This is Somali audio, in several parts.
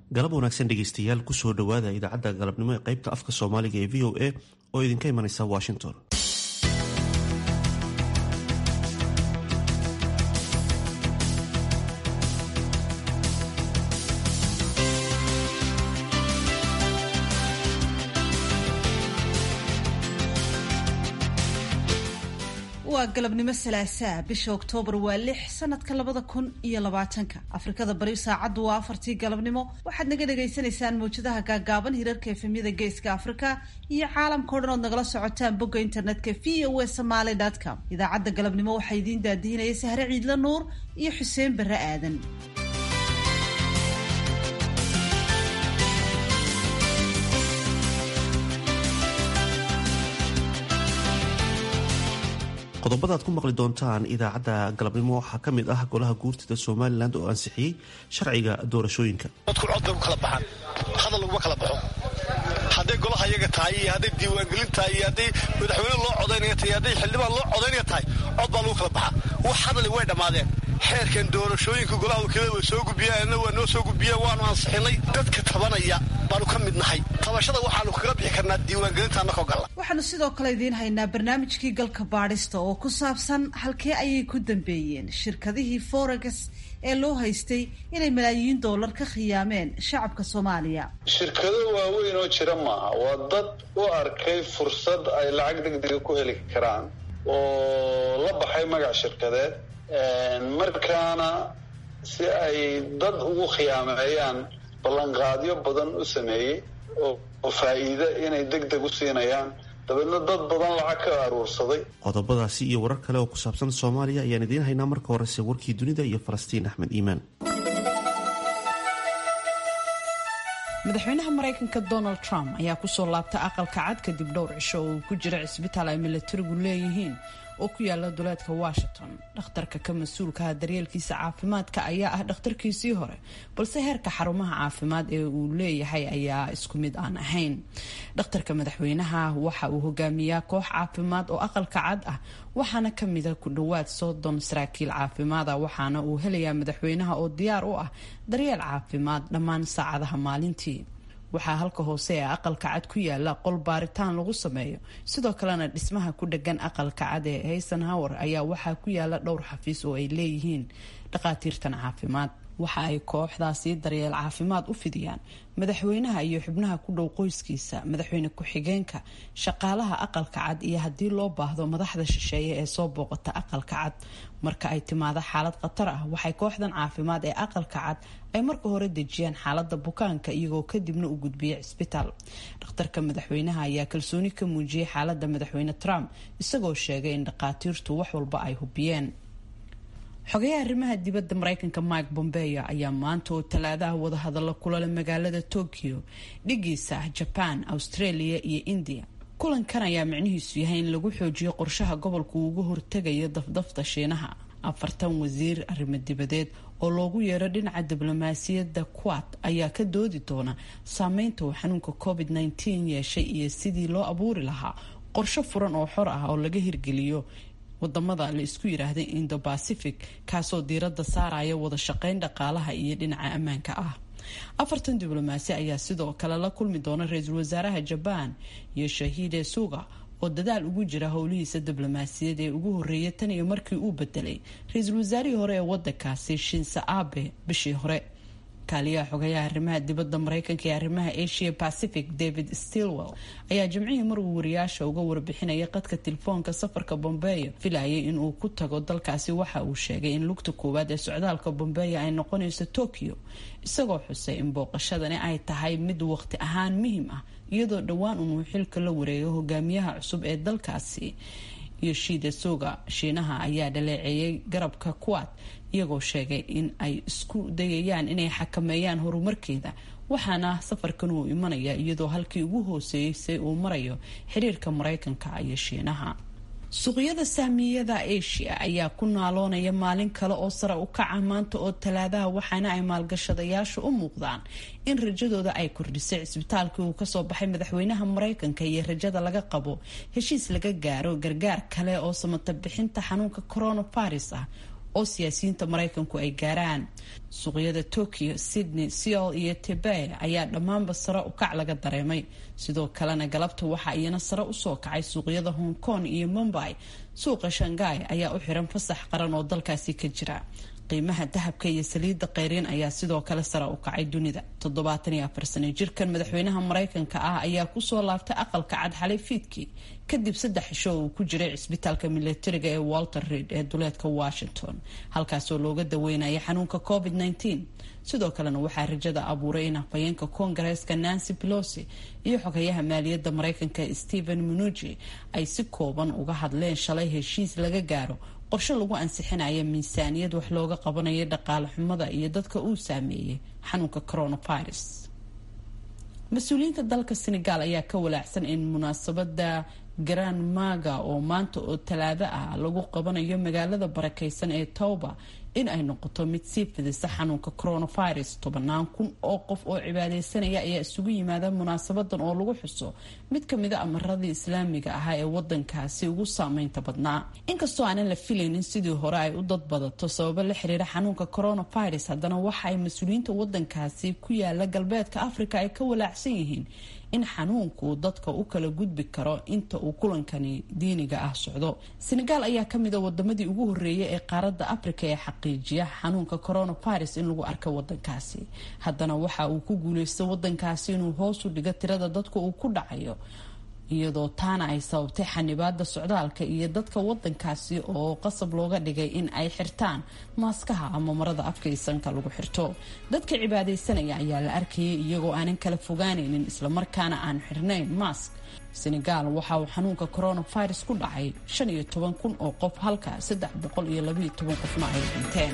galab wanaagsan dhegeystayaal kusoo dhowaada idaacadda galabnimo ee qaybta afka soomaaliga ee v o a oo idinka imanaysa washington waa galabnimo salaasaa bisha oktoobar waa lix sanadka labada kun iyo labaatanka afrikada bari saacaddu waa afartii galabnimo waxaad naga dhagaysanaysaan mawjadaha gaagaaban hirarka efemyada geeska afrika iyo caalamka o dhan ood nagala socotaan bogga internetka v o a somaly com idaacadda galabnimo waxaa idiin daadihinaya sahre ciidla nuur iyo xuseen barre aadan qodobada ad ku maqli doontaan idaacadda galabnimo waxaa ka mid ah golaha guurtida somalilan oo ansixiyey sharciga doorashooyinka dadku cod bay ku kala baxaan hadal laguma kala baxo hadday golaha iyaga tahay iyo hadday diiwaangelin tahay iyo hadday madaxweyne loo codaynaya tahay hadday xildhibaan loo codaynaya tahay cod baa lagu kala baxaa wax hadali way dhammaadeen xeerkan doorashooyinka golaha wakiilada way soo gudbiyeen waa noo soo gudbiyeen waanu ansixinay dadka tabanaya baanu ka mid nahay tabashada waxaanu kaga bixi karnaa diiwaangelinta annakoo galla waxaanu sidoo kale idiin haynaa barnaamijkii galka baadhista oo ku saabsan halkee ayay ku dambeeyeen shirkadihii forex ee loo haystay inay malaayiin doolar ka khiyaameen shacabka soomaaliya shirkado waaweyn oo jira maaha waa dad u arkay fursad ay lacag degdega ku heli karaan oo la baxay magac shirkadeed markaana si ay dad ugu khiyaameeyaan ballanqaadyo badan u sameeyey oo faa'iide inay deg deg u siinayaan dabeedna dad badan lacag ka aruursaday qodobadaasi iyo warar kale oo ku saabsan soomaaliya ayaan idiin haynaa marka horese warkii dunida iyo falastiin axmed iimaan madaxweynaha maraykanka donald trump ayaa kusoo laabtay aqalka cad kadib dhowr cisho oo uu ku jira cisbitaal ay milatarigu leeyihiin oo ku yaala duleedka washington dhakhtarka ka mas-uulkaha daryeelkiisa caafimaadka ayaa ah dhakhtarkiisii hore balse heerka xarumaha caafimaad ee uu leeyahay ayaa isku mid aan ahayn dhakhtarka madaxweynaha waxa uu hogaamiyaa koox caafimaad oo aqalka cad ah waxaana kamida ku dhowaad soddon saraakiil caafimaada waxaana uu helayaa madaxweynaha oo diyaar u ah daryeel caafimaad dhammaan saacadaha maalintii waxaa halka hoose ee aqalka cad ku yaala qol baaritaan lagu sameeyo sidoo kalena dhismaha ku dhegan aqalka cad ee haysenhower ayaa waxaa ku yaala dhowr xafiis oo ay leeyihiin dhakhaatiirtan caafimaad waxa ay kooxdaasi daryeel caafimaad u fidiyaan madaxweynaha iyo xubnaha ku dhow qoyskiisa madaxweyne ku-xigeenka shaqaalaha aqalka cad iyo haddii loo baahdo madaxda shisheeye ee soo booqata aqalka cad marka ay timaado xaalad khatar ah waxay kooxdan caafimaad ee aqalka cad ay marka hore dejiyaan xaalada bukaanka iyagoo kadibna u gudbiya cisbitaal dhakhtarka madaxweynaha ayaa kalsooni ka muujiyey xaalada madaxweyne trump isagoo sheegay in dhakhaatiirtu wax walba ay hubiyeen xogayaha arrimaha dibadda mareykanka mike bombeo ayaa maanta oo talaadaha wadahadallo kulale magaalada tokyo dhigiisa ah jaban australia iyo india kulankan ayaa micnihiisu yahay in lagu xoojiyo qorshaha gobolka uu uga hortegayo dafdafta shiinaha afartan wasiir arrimo dibadeed oo loogu yeero dhinaca diblomaasiyadda quad ayaa ka doodi doona saameynta uu xanuunka covid -19 yeeshay iyo sidii loo abuuri lahaa qorsho furan oo xor ah oo laga hirgeliyo wadamada la isku yiraahday indo bacific kaasoo diiradda saaraya wada shaqeyn dhaqaalaha iyo dhinaca ammaanka ah afartan diblomaasi ayaa sidoo kale la kulmi doona ra-iisul wasaaraha jabaan iyo shahiide suga oo dadaal ugu jira howlihiisa diblomaasiyad ee ugu horeeya tan iyo markii uu bedelay ra-iisul wasaarihii hore ee wadankaasi shinse abe bishii hore kaaliyaha xogayaha arrimaha dibadda mareykanka ee arrimaha asia pacific david stilwell ayaa jimcihii mar uu wariyaasha uga warbixinaya qadka telefoonka safarka bombeyo filayay inuu ku tago dalkaasi waxa uu sheegay in lugta koowaad ee socdaalka bombeyo ay noqonayso tokyo isagoo xusay in booqashadani ay tahay mid waqti ahaan muhiim ah iyadoo dhowaan unuu xilka la wareego hogaamiyaha cusub ee dalkaasi yoshida soga shiinaha ayaa dhaleeceeyay garabka kuwaad iyagoo sheegay in ay isku dayayaan inay xakameeyaan horumarkeeda waxaana safarkan uu imanaya iyadoo halkii ugu hooseeysay uu marayo xiriirka mareykanka iyo shiinaha suuqyada saamiyada asia ayaa ku naaloonaya maalin kale oo sare u kaca maanta oo talaadaha waxaana ay maalgashadayaashu u muuqdaan in rajadooda ay kordhisay cisbitaalkii uu kasoo baxay madaxweynaha mareykanka iyo rajada laga qabo heshiis laga gaaro gargaar kale oo samata bixinta xanuunka coronavirus ah oo siyaasiyiinta maraykanku ay gaaraan suuqyada tokyo sydney seol iyo tebay ayaa dhammaanba sare u kac laga dareemay sidoo kalena galabta waxaa iyana sare usoo kacay suuqyada hong kong iyo mumbai suuqa shanghai ayaa u xiran fasax qaran oo dalkaasi ka jira qiimaha dahabka iyo saliidda keyriin ayaa sidoo kale sare u kacay dunida toddobaatan iyo afar sano jirkan madaxweynaha maraykanka ah ayaa kusoo laabtay aqalka cad xalay fiidkii kadib saddex isho uu ku jiray cisbitaalka milatariga ee walter reid ee duleedka washington halkaasoo looga daweynaya xanuunka covid -19 sidoo kalena waxaa rajada abuuray in afhayeenka koongareeska nancy pelosi iyo xogayaha maaliyadda maraykanka stephen munuji ay si kooban uga hadleen shalay heshiis laga gaaro qorshe lagu ansixinaya miisaaniyad wax looga qabanayo dhaqaale xumada iyo dadka uu saameeyey xanuunka coronavirus mas-uuliyiinta dalka senegal ayaa ka walaacsan in munaasabada grand maga oo maanta oo talaado ah lagu qabanayo magaalada barakeysan ee towba in ay noqoto mid sii fidisa xanuunka coronavirus tobanaan kun oo qof oo cibaadeysanaya ayaa isugu yimaada munaasabadan oo lagu xuso mid kamida amaradii islaamiga ahaa ee wadankaasi ugu saameynta badnaa inkastoo aanan la filaynin sidii hore ay u dad badato sababo la xiriira xanuunka coronavirus haddana waxa ay mas-uuliyiinta wadankaasi ku yaala galbeedka africa ay ka walaacsan yihiin in xanuunku dadka u kala gudbi karo inta uu kulankani diiniga ah socdo senegal ayaa kamida wadamadii ugu horeeyay ee qaaradda africa ee xaqiijiya xanuunka coronavirus in lagu arka wadankaasi haddana waxa uu ku guuleystay wadankaasi inuu hoos u dhigo tirada dadka uu ku dhacayo iyadoo taana ay sababtay xanibaada socdaalka iyo dadka wadankaasi oo qasab looga dhigay in ay xirtaan maaskaha ama marada afka iyo sanka lagu xirto dadka cibaadeysanaya ayaa la arkayay iyagoo aanan kala fogaanaynin islamarkaana aan xirnayn mask senegal waxa uu xanuunka coronavirus ku dhacay shan iyo toban kun oo qof halka saddex boqol iyo labaiyo toban qofna ay dhinteen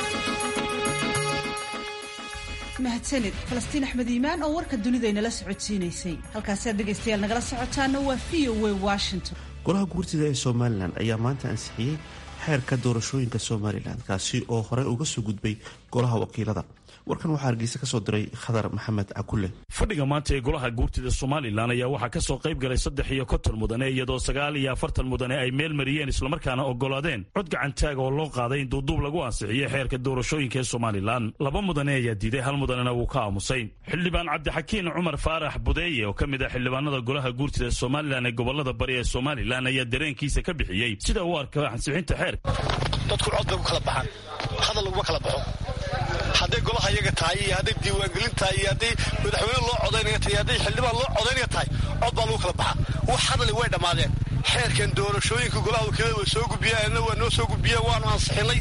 mahadsanid falastiin axmed iimaan oo warka dunida inala socodsiinaysay halkaasiaad dhegaystayaal nagala socotaana waa v o a washington golaha guurtida ee somalilan ayaa maanta ansixiyey xeerka doorashooyinka somalilan kaasi oo hore uga soo gudbay golaha wakiilada warkan waxaa hargeysa ka soo diray khadar maxamed cakulle fadhiga maanta ee golaha guurtida somalilan ayaa waxaa ka soo qayb galay saddex iyo konton mudane iyadoo sagaal iyo afartan mudane ay meel mariyeen islamarkaana ogolaadeen cod gacantaaga oo loo qaaday in duuduub lagu ansixiyo xeerka doorashooyinka ee somalilan laba mudane ayaa diiday hal mudanena wuu ka aamusay xildhibaan cabdixakiin cumar faarax budeeye oo ka mid ah xildhibaanada golaha guurtida somalilan ee gobolada bari ee somalilan ayaa dareenkiisa ka bixiyey sida uu arka ansixinta xeerka dadku cod bay ku kala baxaan hadal laguma kala baxo hadday golaha iyaga tahay iyo hadday diiwaangelin tahay iyo hadday madaxweyne loo codaynaya tahay hadday xildhibaan loo codaynaya tahay cod baa lagu kala baxaa wax hadali way dhammaadeen xeerkan doorashooyinka golaha wakiilada way soo gudbiyeen waa noo soo gudbiyeen waanu ansixinay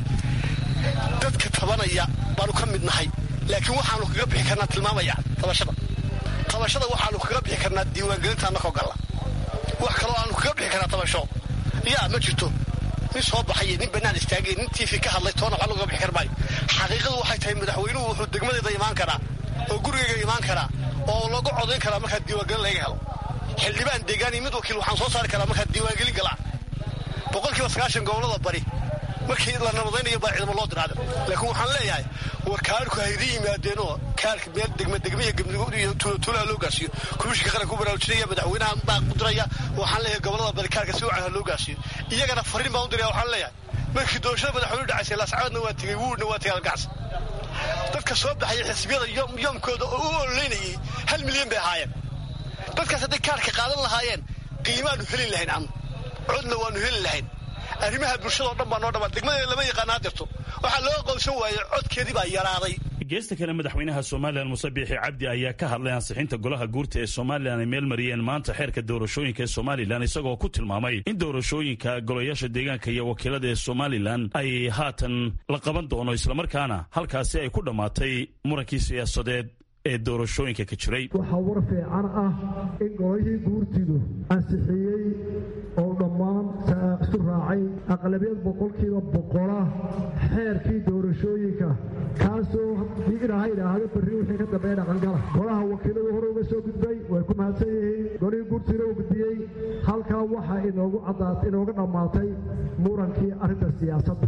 dadka tabanaya baanu ka mid nahay laakiin waxaanu kaga bixi karnaa tilmaamaya tabashada tabashada waxaanu kaga bixi karnaa diiwaangelinta annakoo galla wax kaloo aanu kaga bixi karnaa tabasho yaa ma jirto nin soo baxay nin banaan istaagay nin tv ka hadlay toona wax looga bixi kar maayo xaqiiqadu waxay tahay madaxweynuhu wuxuu degmadeeda imaan karaa oo gurigayga imaan karaa oo lagu codayn karaa markaa diiwaangelin laga helo xildhibaan deegaan iyo mid wakiil waxaan soo saari karaa markaa diiwaangelin galaa boqolkiiba sagaashan gobolada bari markii la nabadaynayo baa ciidamo loo diraada laakiin waxaan leeyahay war kaarku haydi yimaadeenoo kaarka meel degma degmiya gebnigood iyo tuulatuulaha loo gaarsiiyo komishinka qaranka u baraarujinaya madaxweynaha baa u diraya waxaan leeyahay gobolada bari kaarka si wacan ha loo gaarsiiyo iyagana fariin baan u diraya waxaan leeyahay markii doorashada madaxweynuhu dhacaysay laascaadna waa tegey wuurna waa tegay algacs dadka soo baxaya xisbiyada yoomkooda oo u ololeynayay hal milyan bay ahaayeen dadkaas hadday kaarka qaadan lahaayeen qiimaanu heli lahayn anu codna waanu heli lahayn arrimaha bulshadao dhan baa noo dhamaa degmadeeda lama yaqaana hadirto waxaa loo aqoonsan waayey codkeedii baa yaraaday geesta kale madaxweynaha somalilan muse biixi cabdi ayaa ka hadlay ansixinta golaha guurta ee somalilan ay meel mariyeen maanta xeerka doorashooyinka ee somalilan isagoo ku tilmaamay in doorashooyinka golayaasha deegaanka iyo wakiilada ee somalilan ay haatan la qaban doono islamarkaana halkaasi ay ku dhammaatay murankii siyaasadeed ee doorashooyinka ka jiray waxaa war fiican ah in golihii guurtidu ansixiyey oo dhammaan isu raacay aqlabiyad boqolkiiba boqola xeerkii doorashooyinka kaasoo ilaaha idhaahdo berri wixii ka dambeeya dhaqangala golaha wakiiladu hore uga soo gudbay way ku mahadsan yihiin golihii guurtiina uu gudbiyey halkaa waxaa inoogu caddaat inooga dhammaatay murankii arrinta siyaasadda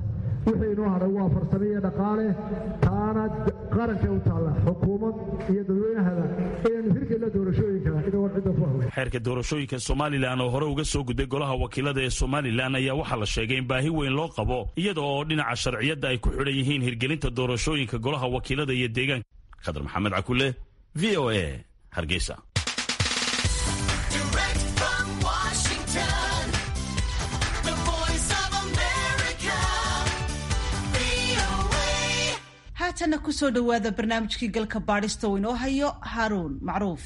wixii inoo hadhay waa farsamo iyo dhaqaale taana qarankay u taalla xukuumad iyo dadweynahada inaynu hirgelina doorashooyinka inagoon cidda ku hawey xeerka doorashooyinka somalilan oo hore uga soo gudbay golaha wakiilada ee somalilan ayaa waxaa la sheegay in baahi weyn loo qabo iyada oo dhinaca sharciyadda ay ku xidhan yihiin hirgelinta doorashooyinka golaha wakiilada iyo deegaanka khadar maxamed cakule v o a hargeysa haatanna kusoo dhowaada barnaamijkii galka baadhista uu inoo hayo haaruun macruuf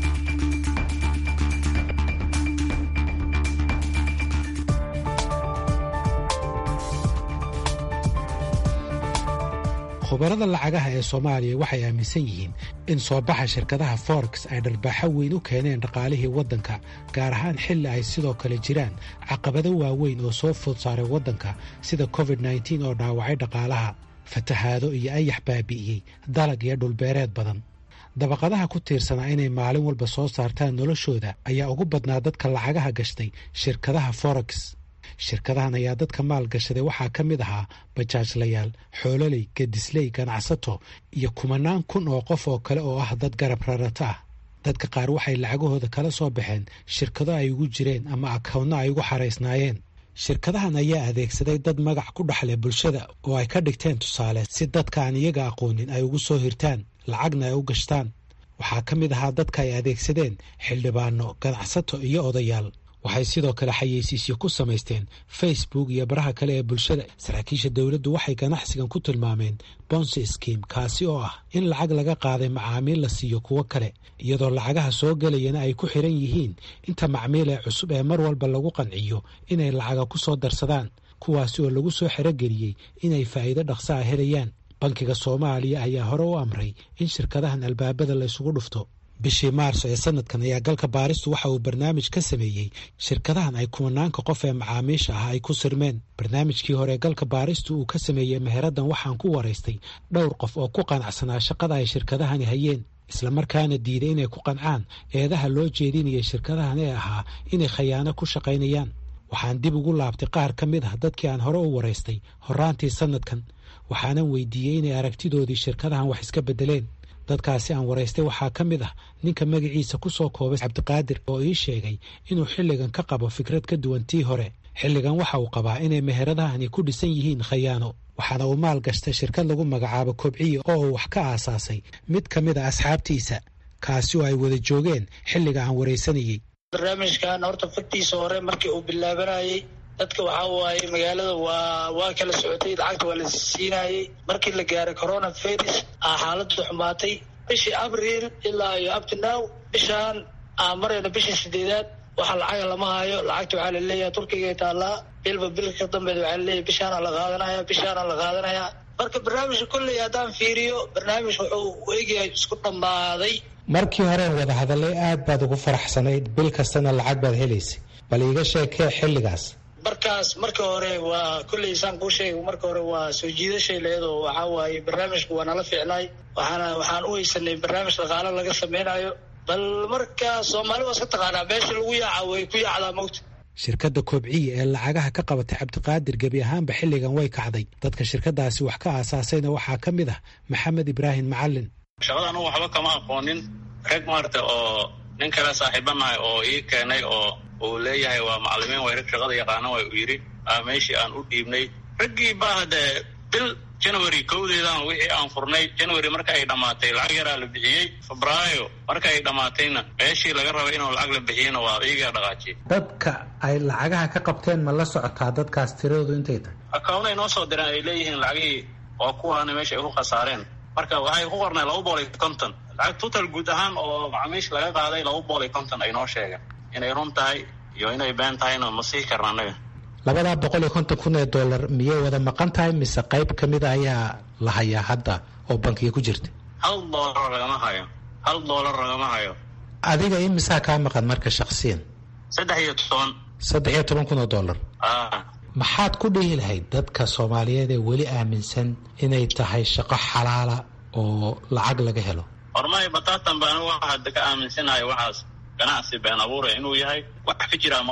khubarada lacagaha ee soomaaliya waxay aaminsan yihiin in soo baxa shirkadaha forex ay dharbaaxo weyn u keeneen dhaqaalihii waddanka gaar ahaan xilli ay sidoo kale jiraan caqabado waaweyn oo soo food saaray waddanka sida covid nneteen oo dhaawacay dhaqaalaha fatahaado iyo ayax baabi'iyey dalag iyo dhulbeereed badan dabaqadaha ku tiirsanaa inay maalin walba soo saartaan noloshooda ayaa ugu badnaa dadka lacagaha gashtay shirkadaha forex shirkadahan ayaa dadka maal gashaday waxaa ka mid ahaa bajaajlayaal xoololey gedisley ganacsato iyo kumanaan kun oo qof oo kale oo ah dad garab rarato ah dadka qaar waxay lacagahooda kala soo baxeen shirkado ay ugu jireen ama akownno ay ugu xaraysnaayeen shirkadahan ayaa adeegsaday dad magac ku dhexleh bulshada oo ay ka dhigteen tusaale si dadka aan iyaga aqoonin ay ugu soo hirtaan lacagna ay u gashtaan waxaa ka mid ahaa dadka ay adeegsadeen xildhibaano ganacsato iyo odayaal waxay sidoo kale xayeysiisyo ku samaysteen facebook iyo baraha kale ee bulshada saraakiisha dowladdu waxay ganacsigan ku tilmaameen bonsi skim kaasi oo ah in lacag laga qaaday macaamiil la siiyo kuwo kale iyadoo lacagaha soo gelayana ay ku xiran yihiin inta macmiil ee cusub ee mar walba lagu qanciyo inay lacaga ku soo darsadaan kuwaasi oo lagu soo xerogeliyey inay faa'iido dhaqsa a helayaan bankiga soomaaliya ayaa hore u amray in shirkadahan albaabada la isugu dhufto bishii maarso ee sanadkan ayaa galka baaristu waxa uu barnaamij ka sameeyey shirkadahan ay kumanaanka qof ee macaamiisha ah ay ku sirmeen barnaamijkii hore galka baaristu uu ka sameeyey meheraddan waxaan ku waraystay dhowr qof oo ku qanacsanaa shaqada ay shirkadahani hayeen islamarkaana diiday inay ku qancaan eedaha loo jeedinayay shirkadahan ee ahaa inay khayaano ku shaqaynayaan waxaan dib ugu laabtay qaar ka mid ah dadkii aan hore u waraystay horaantii sanadkan waxaanan weydiiyey inay aragtidoodii shirkadahan wax iska beddeleen dadkaasi aan waraystay waxaa ka mid ah ninka magaciisa ku soo koobay cabdiqaadir oo ii sheegay inuu xilligan ka qabo fikrad ka duwan tii hore xilligan waxa uu qabaa inay meheradahani ku dhisan yihiin khayaano waxaana uu maal gashtay shirkad lagu magacaabo kobciye oo uu wax ka aasaasay mid ka mid a asxaabtiisa kaasi oo ay wada joogeen xilliga aan waraysanayey barnaamijkan horta fagtiisa hore markii uu bilaabanayey dadka waxaa waaye magaalada waa waa kala socotay lacagta waa la siinaayey markii la gaaray corona virus aa xaaladdu xumaatay bishii abriil ilaa iyo uptinow bishaan aan marayna bishii sideedaad waxa lacaga lama hayo lacagta waxaa laleeyahay turkiga taallaa bilba bilka dambeed waxaa laleeyahay bishaana la qaadanaya bishaana la qaadanaya marka barnaamijka kolley haddaan fiiriyo barnaamij wuxuu u egyahay isku dhammaaday markii horeen wada hadallay aad baad ugu faraxsanayd bil kastana lacag baad helaysay bal iiga sheekee xilligaas markaas marka hore waa kolley saan kuu sheegay marka hore waa soo jiidashay leedoo waxaa waaye barnaamijku waa nala ficnaay waxaana waxaan u haysanay barnaamij dhaqaalo laga sameynayo bal marka soomaali waa iska taqaanaa meesha lagu yaaca way ku yaacdaa mawta shirkadda koobciye ee lacagaha ka qabatay cabdiqaadir gebi ahaanba xilligan way kacday dadka shirkadaasi wax ka aasaasayna waxaa ka mid ah maxamed ibraahim macalin shaqada anugu waxba kama aqoonin rag maarta oo nin kale saaxiibanahay oo ii keenay oo uu leeyahay waa macalimiin way rag shaqada yaqaana way uu yidhi meeshii aan u dhiibnay raggii baa haddee bil january kowdeedan wixii aan furnay january marka ay dhammaatay lacag yaraa la bixiyey febraayo marka ay dhammaatayna meeshii laga rabay inuu lacag la bixiyena waa iyagaa dhaqaajiyey dadka ay lacagaha ka qabteen ma la socotaa dadkaas tiradoodu intay tahay akawnay noo soo direen ay leeyihiin lacagihii waa kuwaana meesha ay ku khasaareen marka waxay ku qornay laba bool iyo konton lacag total guud ahaan oo macamiish laga qaaday laba bool iyo konton ay noo sheegeen inay run tahay iyo inay been tahayna ma sii karna annaga labadaa boqol iyo konton kun ee dollar miyay wada maqan tahay mise qayb ka mid a ayaa la hayaa hadda oo bankiga ku jirta hal doolar lagama hayo hal doolar lagama hayo adiga imisaa kaa maqan marka shaksiyan saddex iyo toban saddex iyo toban kun oo dollar a maxaad ku dhihi lahayd dadka soomaaliyeed ee weli aaminsan inay tahay shaqo xalaala oo lacag laga helo hormay bataatan baan waxa hadda ka aaminsanahay waxaas ganacsi been abuura inuu yahay wax ka jiraa malaha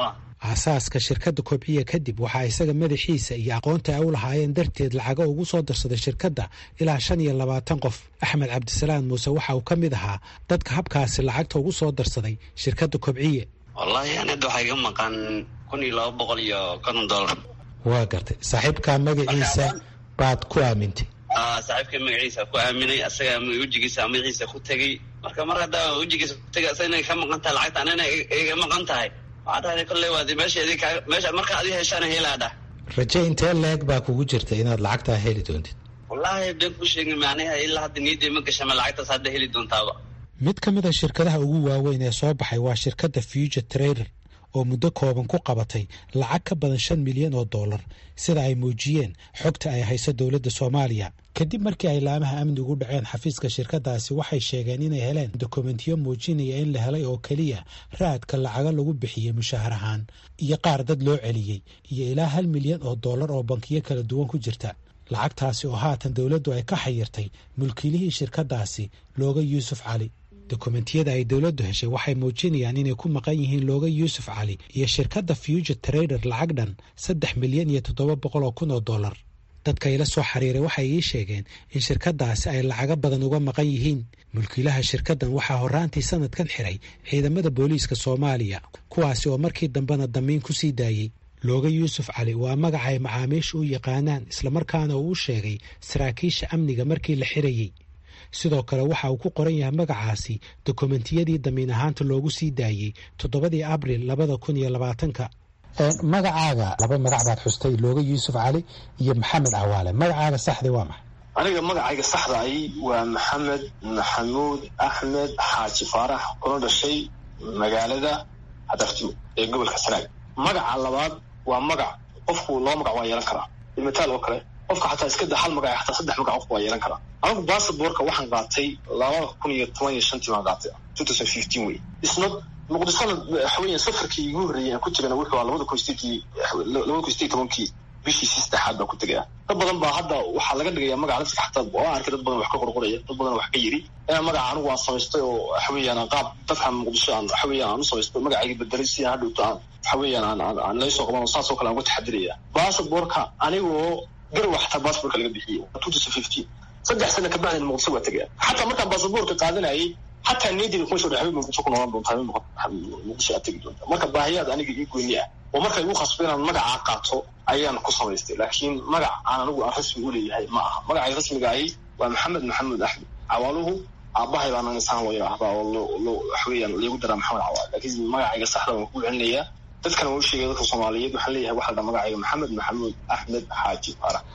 aasaaska shirkadda kobciya kadib waxaa isaga madaxiisa iyo aqoonta ay u lahaayeen darteed lacago ugu soo darsaday shirkadda ilaa shan iyo labaatan qof axmed cabdisalaam muuse waxa uu ka mid ahaa dadka habkaasi lacagta ugu soo darsaday shirkadda kobciye wallaahi ani hadda waxaa iga maqan kun iyo laba boqol iyo konton dollar waa gartay saaxiibkaa magaciisa baad ku aamintay saaxiibka magaciisa ku aaminay asaga wejigiisa magaciisa ku tegey marka mar haddaa wejigiisa ku tegay asaga inay ka maqan tahay lacagta anina iga maqan tahay waxaa dhahday kolley waad meesha idin kaa meesha marka adi heshaana helaa dhah raje intee leeg baa kugu jirta inaad lacagtaa heli doontid wallaahi been ku sheegay macnaha ilaa hadda niyaday ma gashama lacagtaas hadda heli doontaaba mid ka mid a shirkadaha ugu waaweyn ee soo baxay waa shirkadda future trader oo muddo kooban ku qabatay lacag ka badan shan milyan oo dollar sida ay muujiyeen xogta ay hayso dowladda soomaaliya kadib markii ay laamaha amnigu u dhaceen xafiiska shirkadaasi waxay sheegeen inay heleen dokumentiyo muujinaya in la helay oo keliya raadka lacago lagu bixiyey mushaahar ahaan iyo qaar dad loo celiyey iyo ilaa hal milyan oo dollar oo bankiyo kala duwan ku jirta lacagtaasi oo haatan dowladdu ay ka xayirtay mulkiilihii shirkadaasi looga yuusuf cali dokumentiyada ay dowladdu heshay waxay muujinayaan inay ku maqan yihiin looga yuusuf cali iyo shirkadda future trader lacag dhan saddex milyan iyo toddoba boqol oo kun oo dollar dadka ila soo xiriiray waxay ii sheegeen in shirkadaasi ay lacago badan uga maqan yihiin mulkiilaha shirkaddan waxaa horraantii sanadkan xiray ciidamada booliiska soomaaliya kuwaasi oo markii dambena damiin ku sii daayey looga yuusuf cali waa magaca ay macaamiisha u yaqaanaan islamarkaana uu u sheegay saraakiisha amniga markii la xirayey sidoo kale waxa uu ku qoran yahay magacaasi dokumentiyadii damiin ahaanta loogu sii daayey toddobadii abril labada kun iyo labaatanka magacaaga laba magac baad xustay looga yuusuf cali iyo maxamed cawaale magacaaga saxda waa maxay aniga magacayga saxda ahi waa maxamed maxamuud axmed xaaji faarax kuna dhashay magaalada hadartimo ee gobolka sanaag magaca labaad waa magac qofku laba magac waa yeelan karaa mataal oo kale qofka xataa iska da hal magac xataa saddex magac qofku waa yeelan karaa anigu basaborka waxaan qaatay labada kun iyo toban iyo shantii baan qaatay two thousand fifteen wey isna muqdishona waxaweya safarkii igu horreeyay aan ku tegana wuxuu aa labada kun sideedkii labada kun sideed tobankii bishiisii saddexaad baan ku tegaya dad badan baa hadda waxaa laga dhigaya magaca dadka xataa oo arkay dad badan wax ka qorqoraya dad badan wax ka yiri inaan magaca anigu aan samaystay oo waxaweeyaan aan qaab dadkan muqdisho aan waxaweeyaan aan u samaystay magacayga bedelay si aan hadhowto aan waxaweeyaan aan aan aan laysoo qaban oo saas oo kale aan uga taxadiraya basaborka anigoo garwa xataa basaborka laga bixiyey two thousand fifteen saddex sana kabacdina muqdisho waa tegaya xataa markaan basaborka qaadanayay xataa niyadeyda kuma soo dhaxay muqdisho ku noolaan doontaa muqdisho aad tegi doontaa marka baahiyaad aniga ii gooni ah oo marka igu khasbo inaan magacaa qaato ayaan ku samaystay laakiin magac aan anigu aan rasmi u leeyahay ma aha magacay rasmiga ahi waa maxamed maxamuud axmed cawaaluhu aabahay baan insaan loo yidhaahdaa oo waxweeyaan liigu daraa maxamed cawaal laakiin magacayga saxda waan ku celinayaa dadkana waa u sheegay dadka soomaaliyeed waxaan leeyahay waxa la dhaa magacayga maxamed maxamuud axmed xaaji faarax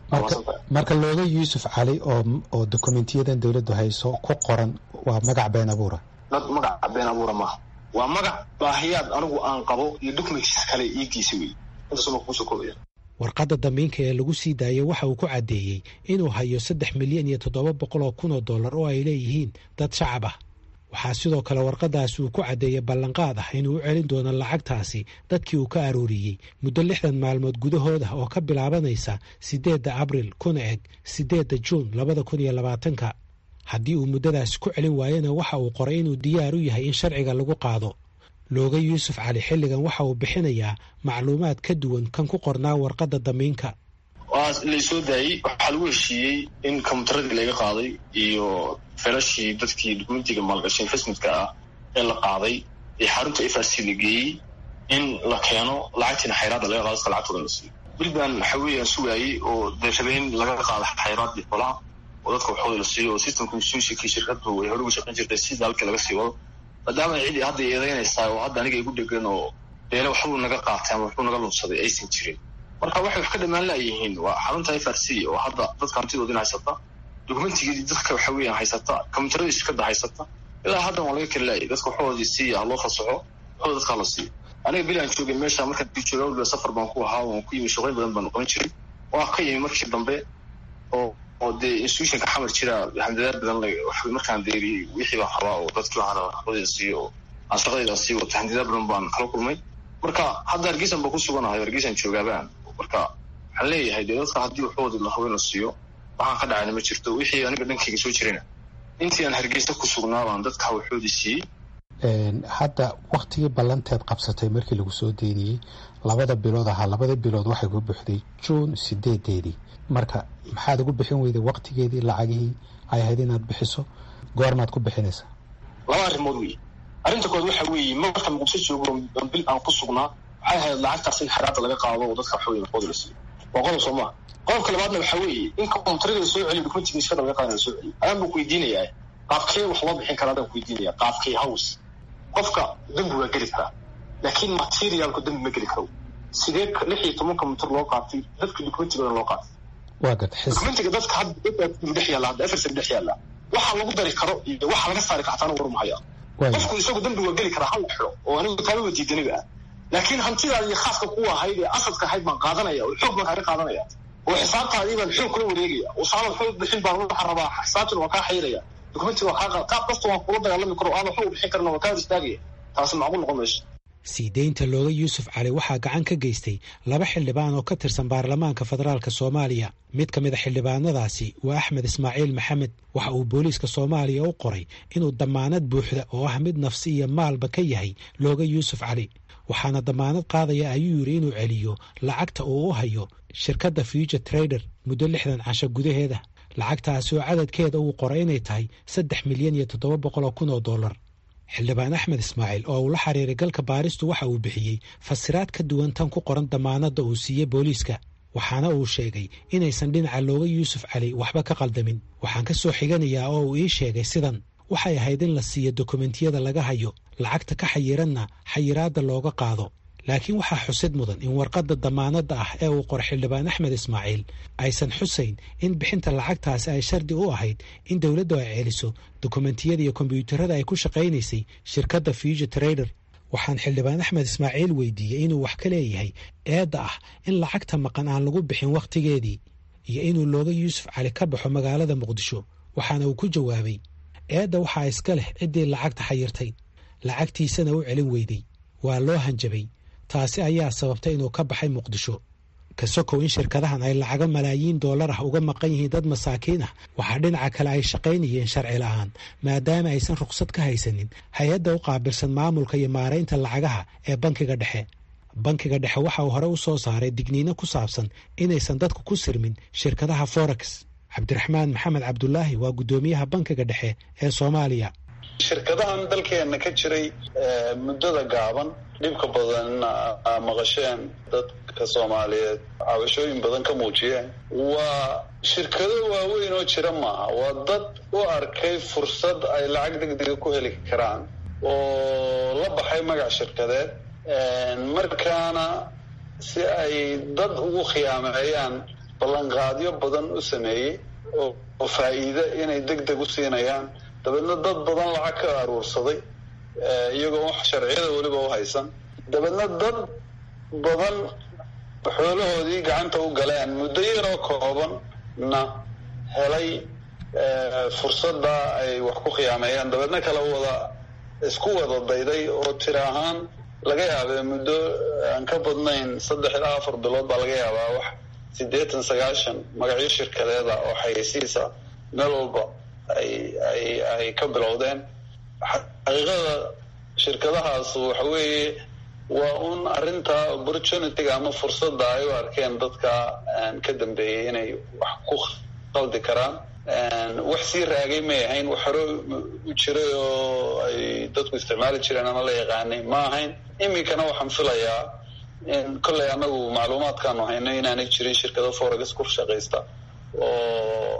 marka looga yuusuf cali oo oo dokumentiyadan dowladdu hayso ku qoran waa magac been abuura dad magac been abuura maaha waa magac baahiyaad anigu aan qabo iyo documentis kale iigiisa wey intaasuma kuusoo koobaya warqadda damiinka ee lagu sii daayay waxa uu ku caddeeyey inuu hayo saddex milyan iyo toddoba boqol oo kun oo dollar oo ay leeyihiin dad shacab ah waxaa sidoo kale warqadaasi uu ku caddeeyey ballanqaad ah inuu u celin doono lacagtaasi dadkii uu ka arooriyey muddo lixdan maalmood gudahooda oo ka bilaabanaysa siddeedda abril kuna eg siddeedda juun labada kun iyo labaatanka haddii uu muddadaasi ku celin waayana waxa uu qoray inuu diyaar u yahay in sharciga lagu qaado looga yuusuf cali xilligan waxa uu bixinayaa macluumaad ka duwan kan ku qornaa warqadda damiinka waa laysoo daayey waxaa lagu heshiiyey in kombyutaradii laga qaaday iyo felashii dadkii dukumentiga maalgashay investmentka ah ee la qaaday ee xarunta f r c la geeyey in la keeno lacagtiina xayraadda laga qaado dadka lacagtooda la siiyo weliban waxa weeyaan sugaayey oo dee rabeen laga qaado xayraadii xolaha oo dadka waxooda la siiyo oo systemka masuulshikii shirkadu ay hore uga shaqayn jirtay sida halkii laga sii wado maadaama cidi hadda eedeynaysaa oo hadda aniga igu dhegan oo deele waxbuu naga qaatay ama waxbuu naga lunsaday aysan jirin marka waxay wax ka dhamaan laayihiin waa xarunta f r c oo hadda dadka hantidoodin haysata dokumentigeedii dadka waxa weeyaan haysata kombyutaradii shirkada haysata ilaa haddan waa laga kala laayay dadka waxoodii siiya loo fasaxo waxooda dadkaa la siiyo aniga beli aan joogay meesha markaan jooga waliba safar baan ku ahaa waan ku yimi shaqooyin badan baan qaban jiray waa ka yimi markii dambe oo oo dee institutionka xamar jira handadaad badan markaan deeriyey wixii baan rabaa oo dadkii waxaan waxbadii siiyo oo aan shaqadayda sii wato handadaad badan baan kala kulmay marka hadda hargeysan baan ku suganahay hargeysan joogaabaan marka waxaan leeyahay dee dadka haddii waxoodii la haween la siiyo waxaan ka dhacayna ma jirto wixii aniga dhankayga soo jirayna intii aan hargeysa ku sugnaa baan dadka waxoodii siiyey hadda waktigii ballanteed qabsatay markii lagu soo deyniyey labada bilood ahaa labada bilood waxay ku buuxday juun sideedeedii marka maxaad ugu bixin weyday waktigeedii lacagihii ay ahayd inaad bixiso goormaad ku bixinaysaa laba arrimood wey arrinta kood waxa weeye marka muqdisho joogo bil aan ku sugnaa waxay ahayd lacagtaas in xeraada laga qaado oo dadka waxaweye naqooda la siiyo waa qodob soo maa qodobka labaadna waxa weeye in kontariga la soo celiyo dokumentiga shaqada laga qaada la soo celiyo ayaan baan ku weydiinayaa qaabkee wax loo bixin karaa adaan ku weydiinaya qaabkee house qofka dembi waa geli karaa laakiin materialku dembi ma geli karo sidee lix iyo tobanka mitir loo qaatay dadka documentigooda loo qaatay waa gad documentiga dadka hadda dadka dhex yaalla hadda efersan dhex yaalla waxa lagu dari karo iyo waxa laga saari kartaana war mahaya qofku isagu dembi waa geli karaa hal xiro oo anigu taaba diidaniga ah laakiin hantidaada iyo khaaska kuwa ahayd ee asadka ahayd baan qaadanaya oo xoog baan kaaga qaadanaya oo xisaabtaadii baan xoog kula wareegaya oo saamad xoog bixin baan waxaa rabaa xisaabtina waa kaa xayraya dokumentiga waa kaa qaab kasta waan kula dagaalami karo aada xoog bixin karna waa kaa istaagaya taasi macquul noqon mayso sii deynta looga yuusuf cali waxaa gacan ka geystay laba xildhibaan oo ka tirsan baarlamaanka federaalk soomaaliya mid ka mid a xildhibaanadaasi waa axmed ismaaciil maxamed waxa uu booliiska soomaaliya u qoray inuu dammaanad buuxda oo ah mid nafsi iyo maalba ka yahay looga yuusuf cali waxaana dammaanad qaadaya ayuu yidhi inuu celiyo lacagta uu u hayo shirkadda future trader muddo lixdan casho gudaheeda lacagtaasi oo cadadkeeda uu qoray inay tahay saddex milyan iyo toddoba boqol oo kun oo dollar xildhibaan axmed ismaaciil oo uu la xiriiray galka baaristu waxa uu bixiyey fasiraad ka duwan tan ku qoran dammaanadda uu siiyey booliiska waxaana uu sheegay inaysan dhinaca looga yuusuf cali waxba ka qaldamin waxaan ka soo xiganayaa oo uu ii sheegay sidan waxay ahayd in la siiyo dokumentiyada laga hayo lacagta ka xayiranna xayiraadda looga qaado laakiin waxaa xusid mudan in warqadda dammaanadda ah ee uu qoray xildhibaan axmed ismaaciil aysan xusayn in bixinta lacagtaasi ay shardi u ahayd in dowladdu ay celiso dokumentiyada iyo kombyuutarada ay ku shaqaynaysay shirkadda future trader waxaan xildhibaan axmed ismaaciil weydiiyey inuu wax ka leeyahay eedda ah in lacagta maqan aan lagu bixin wakhtigeedii iyo inuu looga yuusuf cali ka baxo magaalada muqdisho waxaana uu ku jawaabay eedda waxaa iska leh ciddii lacagta xayirtay lacagtiisana u celin weyday waa loo hanjabay taasi ayaa sababtay inuu ka baxay muqdisho ka sokow in shirkadahan ay lacago malaayiin doolar ah uga maqan yihiin dad masaakiin ah waxaa dhinaca kale ay shaqaynayeen sharci la'aan maadaama aysan ruqsad ka haysanin hay-adda u qaabilsan maamulka iyo maaraynta lacagaha ee bankiga dhexe bankiga dhexe waxa uu hore u soo saaray digniino ku saabsan inaysan dadku ku sirmin shirkadaha forex cabdiraxmaan maxamed cabdulaahi waa guddoomiyaha bankiga dhexe ee soomaaliya shirkadahan dalkeena ka jiray muddada gaaban dhibka badanna maqasheen dadka soomaaliyeed cabashooyin badan ka muujiyeen waa shirkado waaweyn oo jira maaha waa dad u arkay fursad ay lacag degdega ku heli karaan oo la baxay magac shirkadeed markaana si ay dad ugu khiyaameeyaan ballanqaadyo badan u sameeyey oo faa'iide inay deg deg u siinayaan dabeedna dad badan lacag ka aruursaday iyagoo wax sharciyada weliba u haysan dabeedna dad badan xoolahoodii gacanta u galeen muddo yaroo koobanna helay fursadda ay wax ku khiyaameeyaan dabeedna kala wada isku wada dayday oo tira ahaan laga yaabee muddo aan ka badnayn saddex ilaa afar bilood baa laga yaabaa wax siddeetan sagaashan magacyo shirkadeeda oo xayeysiisa meel walba ay ay ay ka bilowdeen xaqiiqada shirkadahaas waxa weeye waa un arrinta opportunityga ama fursadda ay u arkeen dadka ka dambeeyey inay wax ku qaldi karaan wax sii raagay may ahayn wax hore u jiray oo ay dadku isticmaali jireen ama la yaqaanay ma ahayn iminkana waxaan filayaa in kolley annagu macluumaadkaanu hayno inaanay jirin shirkado forex ku shaqaysta oo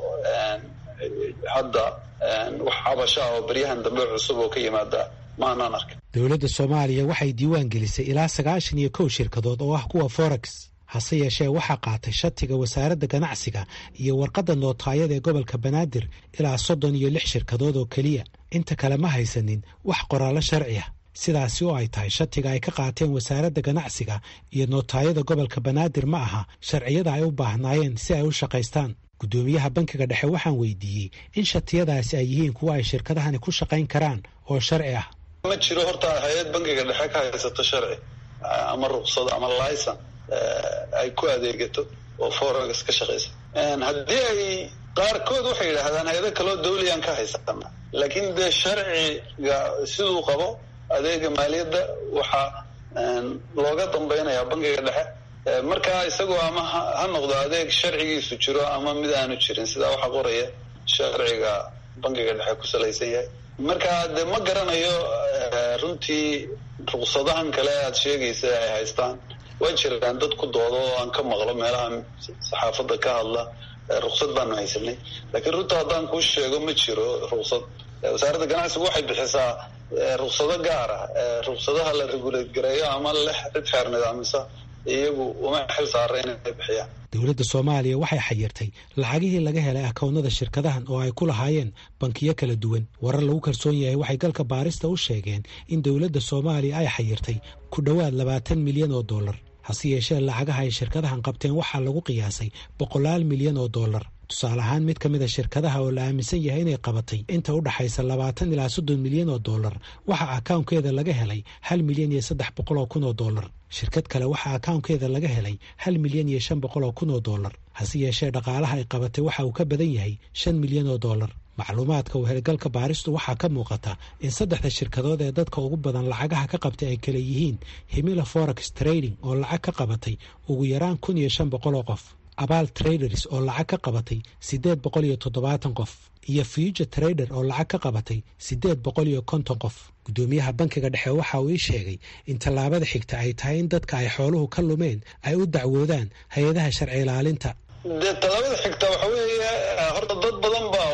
hadda wax cabasha oo beryahan dambe cusub oo ka yimaada maanaan arkin dowladda soomaaliya waxay diiwaan gelisay ilaa sagaashan iyo kow shirkadood oo ah kuwa forex hase yeeshee waxaa qaatay shatiga wasaaradda ganacsiga iyo warqadda nootaayada ee gobolka banaadir ilaa soddon iyo lix shirkadood oo keliya inta kale ma haysanin wax qoraallo sharci ah sidaasi oo ay tahay shatiga ay ka qaateen wasaaradda ganacsiga iyo nootaayada gobolka banaadir ma aha sharciyada ay u baahnaayeen si ay u shaqaystaan guddoomiyaha bankiga dhexe waxaan weydiiyey in shatiyadaasi ay yihiin kuwa ay shirkadahani ku shaqayn karaan oo sharci ah ma jiro horta hay-ad bankiga dhexe ka haysato sharci ama ruqsad ama licen ay ku adeegato oo forex ka shaqaysa haddii ay qaarkood waxay yidhaahdaan hay-ado kaloo dawliyan ka haysana laakiin dee sharciga siduu qabo adeega maaliyadda waxaa looga dambaynayaa bangiga dhexe markaa isagoo ama ha noqdo adeeg sharcigiisu jiro ama mid aanu jirin sidaa waxaa qoraya sharciga bangiga dhexe ku salaysan yahay marka dee ma garanayo runtii ruqsadahan kale aad sheegaysa ay haystaan waa jiraan dad ku doodo oo aan ka maqlo meelaha saxaafadda ka hadla ruqsad baanu haysanay laakiin runta haddaan kuu sheego ma jiro ruqsad wasaaradda ganacsigu waxay bixisaa ruqsado gaara ruqsadaha la regulate gareeyo ama leh cid xeer nidaamisa iyagu uma xil saara inay bixiyaan dowladda soomaaliya waxay xayirtay lacagihii laga helay akownada shirkadahan oo ay ku lahaayeen bankiyo kala duwan warar lagu kalsoon yahay waxay galka baarista u sheegeen in dowladda soomaaliya ay xayirtay ku dhowaad labaatan milyan oo dollar hase yeeshee lacagaha ay shirkadahan qabteen waxaa lagu qiyaasay boqolaal milyan oo dollar tusaale ahaan mid ka mid a shirkadaha oo la aaminsan yahay inay qabatay inta u dhaxaysa labaatan ilaa soddon milyan oo dollar waxaa akawnkeeda laga helay hal milyan iyo saddex boqol oo kun oo dollar shirkad kale waxaa akawnkeeda laga helay hal milyan iyo shan boqol oo kun oo dollar hase yeeshee dhaqaalaha ay qabatay waxa uu ka badan yahay shan milyan oo dollar macluumaadka wehelgalka baaristu waxaa ka muuqata in saddexda shirkadood ee dadka ugu badan lacagaha ka qabtay ay kale yihiin himila forex trading oo lacag ka qabatay ugu yaraan kun iyo shan boqol oo qof abaal traders oo lacag ka qabatay siddeed boqol iyo toddobaatan qof iyo future trader oo lacag ka qabatay siddeed boqol iyo konton qof guddoomiyaha bankiga dhexe waxa uu ii sheegay in tallaabada xigta ay tahay in dadka ay xooluhu ka lumeen ay u dacwoodaan hay-adaha sharci ilaalinta dee tallaabada xigta waxa weeye horta dad badan baa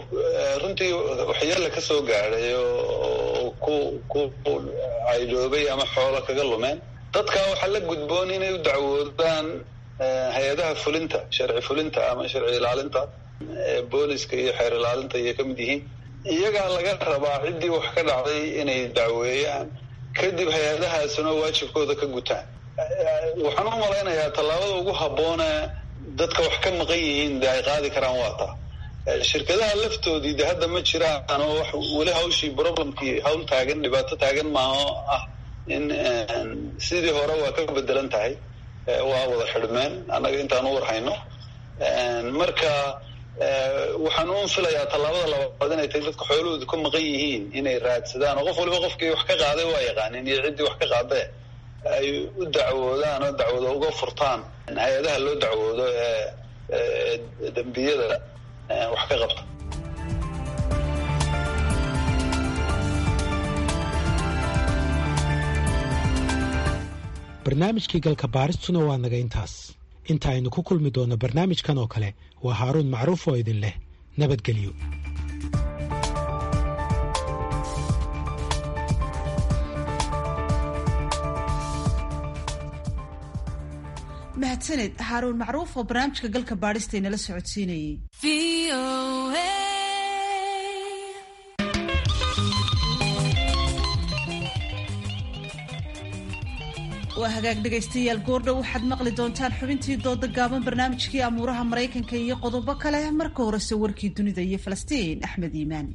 runtii waxyeella ka soo gaadhay oo ku ku caydoobay ama xoolo kaga lumeen dadka waxaa la gudboon inay u dacwoodaan hay-adaha fulinta sharci fulinta ama sharci ilaalinta booliska iyo xeer ilaalinta ayay ka mid yihiin iyagaa laga rabaa ciddii wax ka dhacday inay dacweeyaan kadib hay-adahaasuna waajibkooda ka gutaan waxaan u malaynayaa tallaabada ugu habboone dadka wax ka maqan yihiin de ay qaadi karaan waa taa shirkadaha laftoodii de hadda ma jiraan oo wax weli hawshii problemkii hawl taagan dhibaato taagan maaho ah in sidii hore waa ka bedelan tahay waa wada xidhmeen annaga intaan u warhayno marka waxaan un filayaa tallaabada labaad inay tahay dadka xoolahooda ku maqan yihiin inay raadsadaan oo qof waliba qofkii wax ka qaaday waa yaqaanin iyo ciddii wax ka qaadee ay u dacwoodaan oo dacwado uga furtaan hay-adaha loo dacwoodo ee dembiyada wax ka qabta barnaamijkii galka baaristuna waa naga intaas inta aynu ku kulmi doonno barnaamijkan oo kale waa haaruun macruuf oo idin leh nabadgelyo mahadsaned haaruun macruuf oo barnaamijka galka baadhista inala socodsiinayey waa hagaag dhegaystayaal goordhow waxaad maqli doontaan xubintii dooda gaaban barnaamijkii amuuraha maraykanka iyo qodobo kale marka horese warkii dunida iyo falastiin axmed iimaan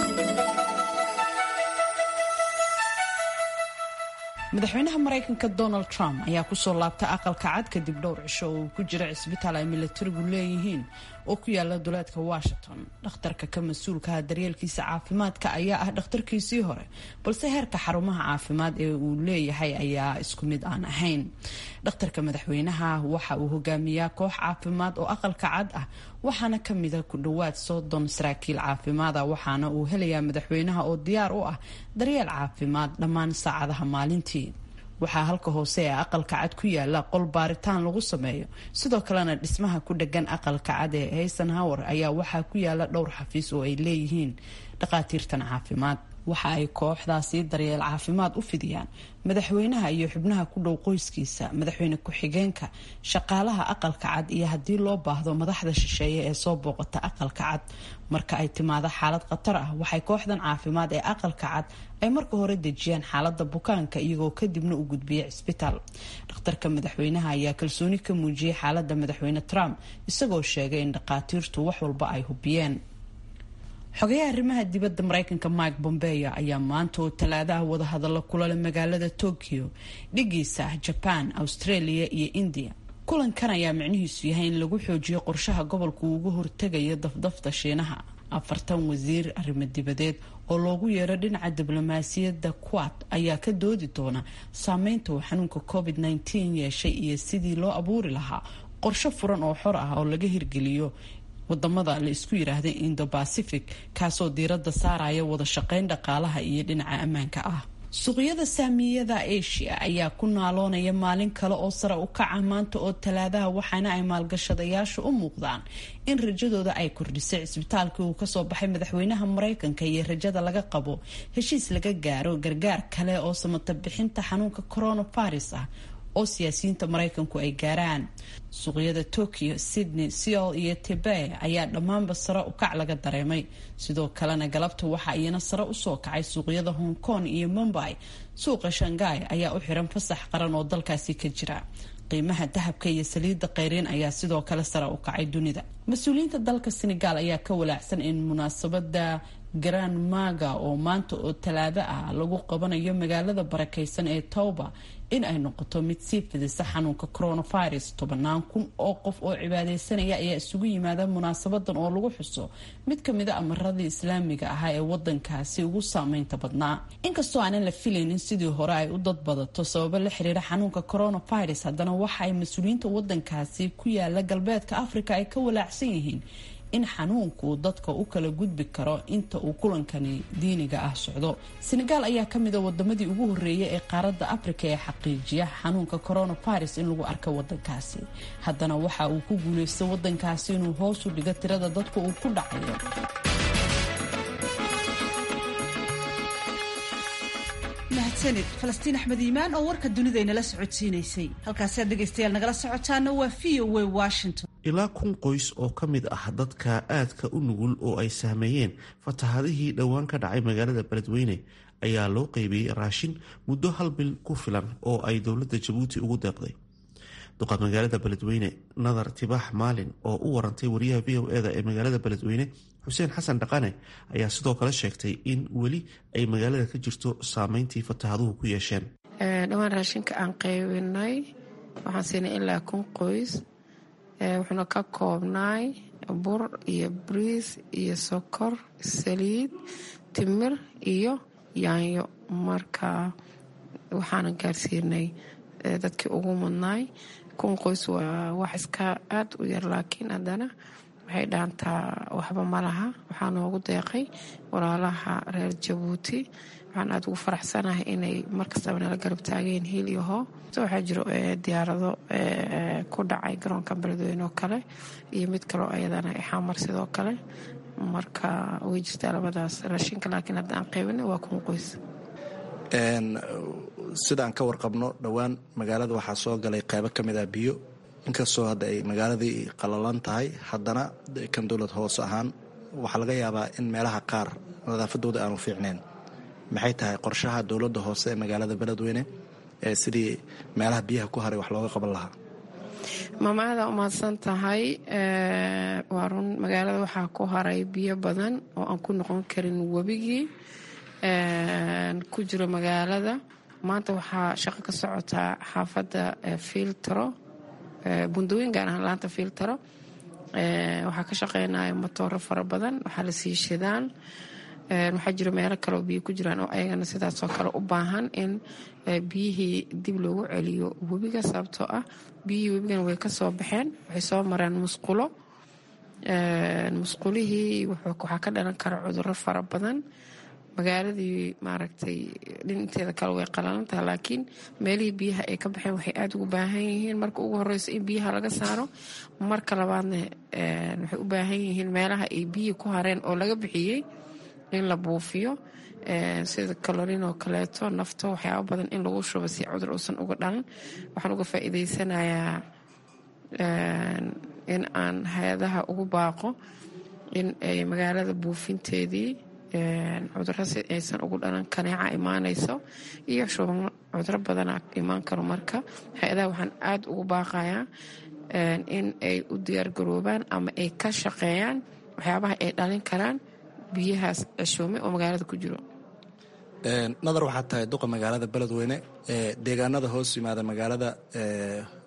madaxweynaha maraykanka donald trump ayaa kusoo laabtay aqalka cad kadib dhowr cisho oo uu ku jira cisbitaal ay milatarigu leeyihiin oo ku yaala duleedka washington dhakhtarka ka mas-uulkaha daryeelkiisa caafimaadka ayaa ah dhakhtarkiisii hore balse heerka xarumaha caafimaad ee uu leeyahay ayaa isku mid aan ahayn dhakhtarka madaxweynaha waxa uu hogaamiyaa koox caafimaad oo aqalka cad ah waxaana kamida ku dhowaad soddon saraakiil caafimaada waxaana uu helayaa madaxweynaha oo diyaar u ah daryeel caafimaad dhammaan saacadaha maalintii waxaa halka hoose ee aqalka cad ku yaala qol baaritaan lagu sameeyo sidoo kalena dhismaha ku dhegan aqalka cad ee haysenhower ayaa waxaa ku yaala dhowr xafiis oo ay leeyihiin dhaqaatiirtan caafimaad waxa ay kooxdaasi daryeel caafimaad u fidiyaan madaxweynaha iyo xubnaha ku dhow qoyskiisa madaxweyne ku-xigeenka shaqaalaha aqalka cad iyo haddii loo baahdo madaxda shisheeye ee soo booqata aqalka cad marka ay timaado xaalad khatar ah waxay kooxdan caafimaad ee aqalka cad ay marka hore dejiyaan xaalada bukaanka iyagoo kadibna u gudbiya cisbitaal dhakhtarka madaxweynaha ayaa kalsooni ka muujiyay xaalada madaxweyne trump isagoo sheegay in dhakhaatiirtu wax walba ay hubiyeen xogayaha arrimaha dibadda maraykanka mike bombeyo ayaa maanta oo talaadaha wadahadallo kulale magaalada tokyo dhigiisa ah jaban australia iyo india kulankan ayaa micnihiisu yahay in lagu xoojiyo qorshaha gobolka uu uga hortegayo dafdafta shiinaha afartan wasiir arrimo dibadeed oo loogu yeero dhinaca diblomaasiyadda quad ayaa ka doodi doona saameynta uu xanuunka covid -19 yeeshay iyo sidii loo abuuri lahaa qorsho furan oo xor ah oo laga hirgeliyo wadamada la isku yiraahda indo pacific kaasoo diiradda saaraya wada shaqeyn dhaqaalaha iyo dhinaca ammaanka ah suuqyada saamiyada asia ayaa ku naaloonaya maalin kale oo sare u kaca maanta oo talaadaha waxaana ay maalgashadayaashu u muuqdaan in rajadooda ay kordhisay cisbitaalkii uu kasoo baxay madaxweynaha mareykanka iyo rajada laga qabo heshiis laga gaaro gargaar kale oo samata bixinta xanuunka coronavirus ah oo siyaasiyiinta mareykanku ay gaaraan suuqyada tokyo sydney seol iyo tebe ayaa dhammaanba sare u kac laga dareemay sidoo kalena galabta waxaa iyana sare usoo kacay suuqyada hong kong iyo mumbai suuqa shanghai ayaa u xiran fasax qaran oo dalkaasi ka jira qiimaha dahabka iyo saliidda keyriin ayaa sidoo kale sare u kacay dunida mas-uuliyiinta dalka senegal ayaa ka walaacsan in munaasabada grand maga oo maanta oo talaado ah lagu qabanayo magaalada barakeysan ee towba in ay noqoto mid sii fidisa xanuunka coronavirus tobanaan kun oo qof oo cibaadeysanaya ayaa isugu yimaada munaasabadan oo lagu xuso mid kamida amaradii islaamiga ahaa ee wadankaasi ugu saameynta badnaa inkastoo aanan la filaynin sidii hore ay u dad badato sababo la xiriira xanuunka coronavirus haddana waxa ay mas-uuliyiinta wadankaasi ku yaala galbeedka africa ay ka walaacsan yihiin in xanuunku dadka u kala gudbi karo inta uu kulankani diiniga ah socdo senegal ayaa kamida wadamadii ugu horeeyay ee qaaradda africa ee xaqiijiya xanuunka coronavirus in lagu arko wadankaasi haddana waxa uu ku guuleystay wadankaasi inuu hoos u dhigo tirada dadka uu ku dhacayo mahadsanid falastiin axmed iimaan oo warka dunida inala socodsiinaysay halkaasaad dhegaystayaal nagala socotaana waa v o w washington ilaa kun qoys oo ka mid ah dadka aadka u nugul oo ay sahmeeyeen fatahadihii dhowaan ka dhacay magaalada beledweyne ayaa loo qeybiyey raashin muddo hal bil ku filan oo ay dowladda jabuuti ugu deeqday duqa magaalada beledweyne nadar tibaax maalin oo u warantay wariyaha v o eda ee magaalada beledweyne xuseen xasan dhaqane ayaa sidoo kale sheegtay in weli ay magaalada ka jirto saameyntii fatahaduhu ku yeesheen dhowaan raashinka aan qaybinay waxaan siinay ilaa kun qoys wuxuuna ka koobnaay bur iyo bariis iyo sokor saliid timir iyo yaanyo marka waxaana gaarsiinay dadkii ugu mudnaay kun qoys waa wax iska aada u yar laakiin haddana waxay dhaantaa waxba ma laha waxaa noogu deeqay walaalaha reer jabuuti waxaan aada ugu faraxsanahay inay markastaba nala garab taageen hiil iyo hoo waxaa jiro diyaarado ku dhacay garoonka beledweyne oo kale iyo mid kaloo ayadana xamar sidoo kale marka way jirtaa labadaas raashinka laakiin hadda aan qaybina waa kun qoys sidaan ka warqabno dhowaan magaalada waxaa soo galay qaybo ka mid ah biyo inkastoo hadda ay magaaladii qalalan tahay haddana kan dowlad hoose ahaan waxaa laga yaabaa in meelaha qaar nadaafadooda aanu fiicneen maxay tahay qorshaha dowladda hoose ee magaalada beledweyne ee sidii meelaha biyaha ku haray wax looga qaban lahaa maamaada umahadsan tahay waa run magaalada waxaa ku haray biyo badan oo aan ku noqon karin webigii ku jiro magaalada maanta waxaa shaqo ka socotaa xaafadda filtro bundooyin gaar ahaan laanta filtro waxaa ka shaqeynaya motooro fara badan waxaa la sii shidaan waxaa jiro meelo kaleoo biyo ku jiraan oo ayagana sidaasoo kale u baahan in biyihii dib loogu celiyo webiga sababtoo ah biyihii webigana way ka soo baxeen waxay soo mareen musqulo musqulihii waxaa ka dhalan kara cuduro fara badan magaaladii maaragtay dhinteeda kale way qalalantaha laakiin meelihii biyaha ay ka baxeen waxay aada ugu baahan yihiin marka ugu horeyso in biyaha laga saaro marka labaadna waxay u baahan yihiin meelaha ay biyihii ku hareen oo laga bixiyey in la buufiyo sida kalorin oo kaleeto nafto waxyaaba badan in lagu shubo si cudur uusan uga dhalan waxaan uga faa'iideysanayaa in aan hay-adaha ugu baaqo in ay magaalada buufinteedii cuduro si aysan ugu dhalan kaneeca imaanayso iyo shuban cuduro badana imaan karo marka hay-adaha waxaan aada ugu baaqayaa in ay u diyaargaroobaan ama ay ka shaqeeyaan waxyaabaha ay dhalin karaan biyahaas ceshoome oo magaalada ku jiro nadar waxaa tahay duqa magaalada beledweyne deegaanada hoos yimaada magaalada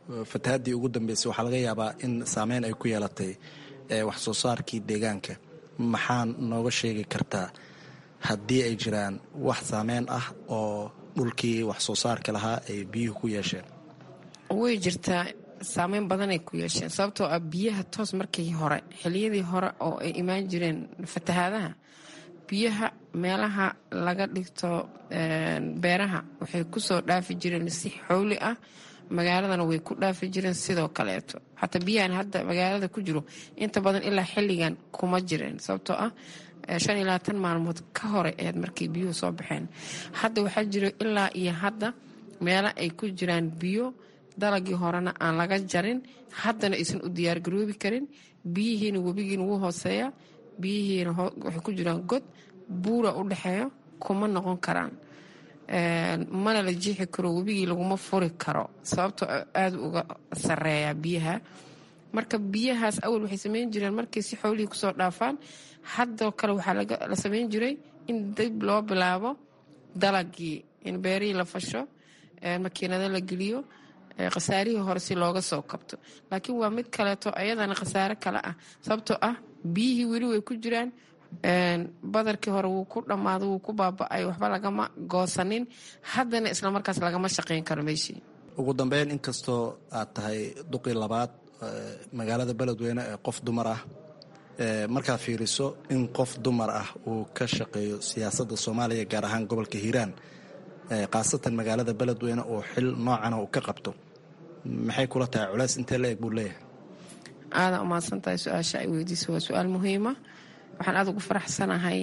fatahaddii ugu dambeysay waxaa laga yaabaa in saameyn ay ku yeelatay wax soo saarkii deegaanka maxaa nooga sheegi kartaa haddii ay jiraan wax saameyn ah oo dhulkii wax soo saarka lahaa ay biyuhu ku yeesheen way jirtaa saameyn badanay ku yeesheen sababtoo ah biyaha toos markii hore xiliyadii hore oo ay imaan jireen fatahaadaha biyaha meelaha laga dhigto beeraha waxay kusoo dhaafi jireen si xowli ah magaaladana way ku dhaafi jireen sidoo kaleeto xataa biyahan hadda magaalada ku jiro inta badan ilaa xilligan kuma jireen sababtoo ah shan iyo labaatan maalmood ka hore eed markay biyuhu soo baxeen hadda waxaa jiro ilaa iyo hadda meelo ay ku jiraan biyo dalagii horena aan laga jarin haddana aysan u diyaargaroobi karin biyihiina webigiina wuu hooseeya biyihiina waxay ku jiraan god buura u dhexeeyo kuma noqon karaan mana la jiixi karo webigii laguma furi karo sababtoo aada uga sareeya biyaha marka biyahaas awal waxay sameyn jireen markay si xoolihii kusoo dhaafaan haddoo kale waxaa la sameyn jiray in dib loo bilaabo dalagii in beerihii la fasho makiinado la geliyo khasaarihii hore si looga soo kabto laakiin waa mid kaleeto ayadana khasaare kale ah sababtoo ah biyihii weli way ku jiraan badarkii hore wuu ku dhammaado wuu ku baaba-ay waxba lagama goosanin haddana islamarkaas lagama shaqayn karo meeshii ugu dambeyn inkastoo aad tahay duqii labaad magaalada beledweyne ee qof dumar ah markaa fiiriso in qof dumar ah uu ka shaqeeyo siyaasadda soomaaliya gaar ahaan gobolka hiiraan khaasatan magaalada beledweyne oo xil noocana uu ka qabto maxay kula tahay culays intee la eg buu leeyahay aadaa umahadsan tahay su-aasha ay weydiisa waa su-aal muhiima waxaan aada ugu faraxsanahay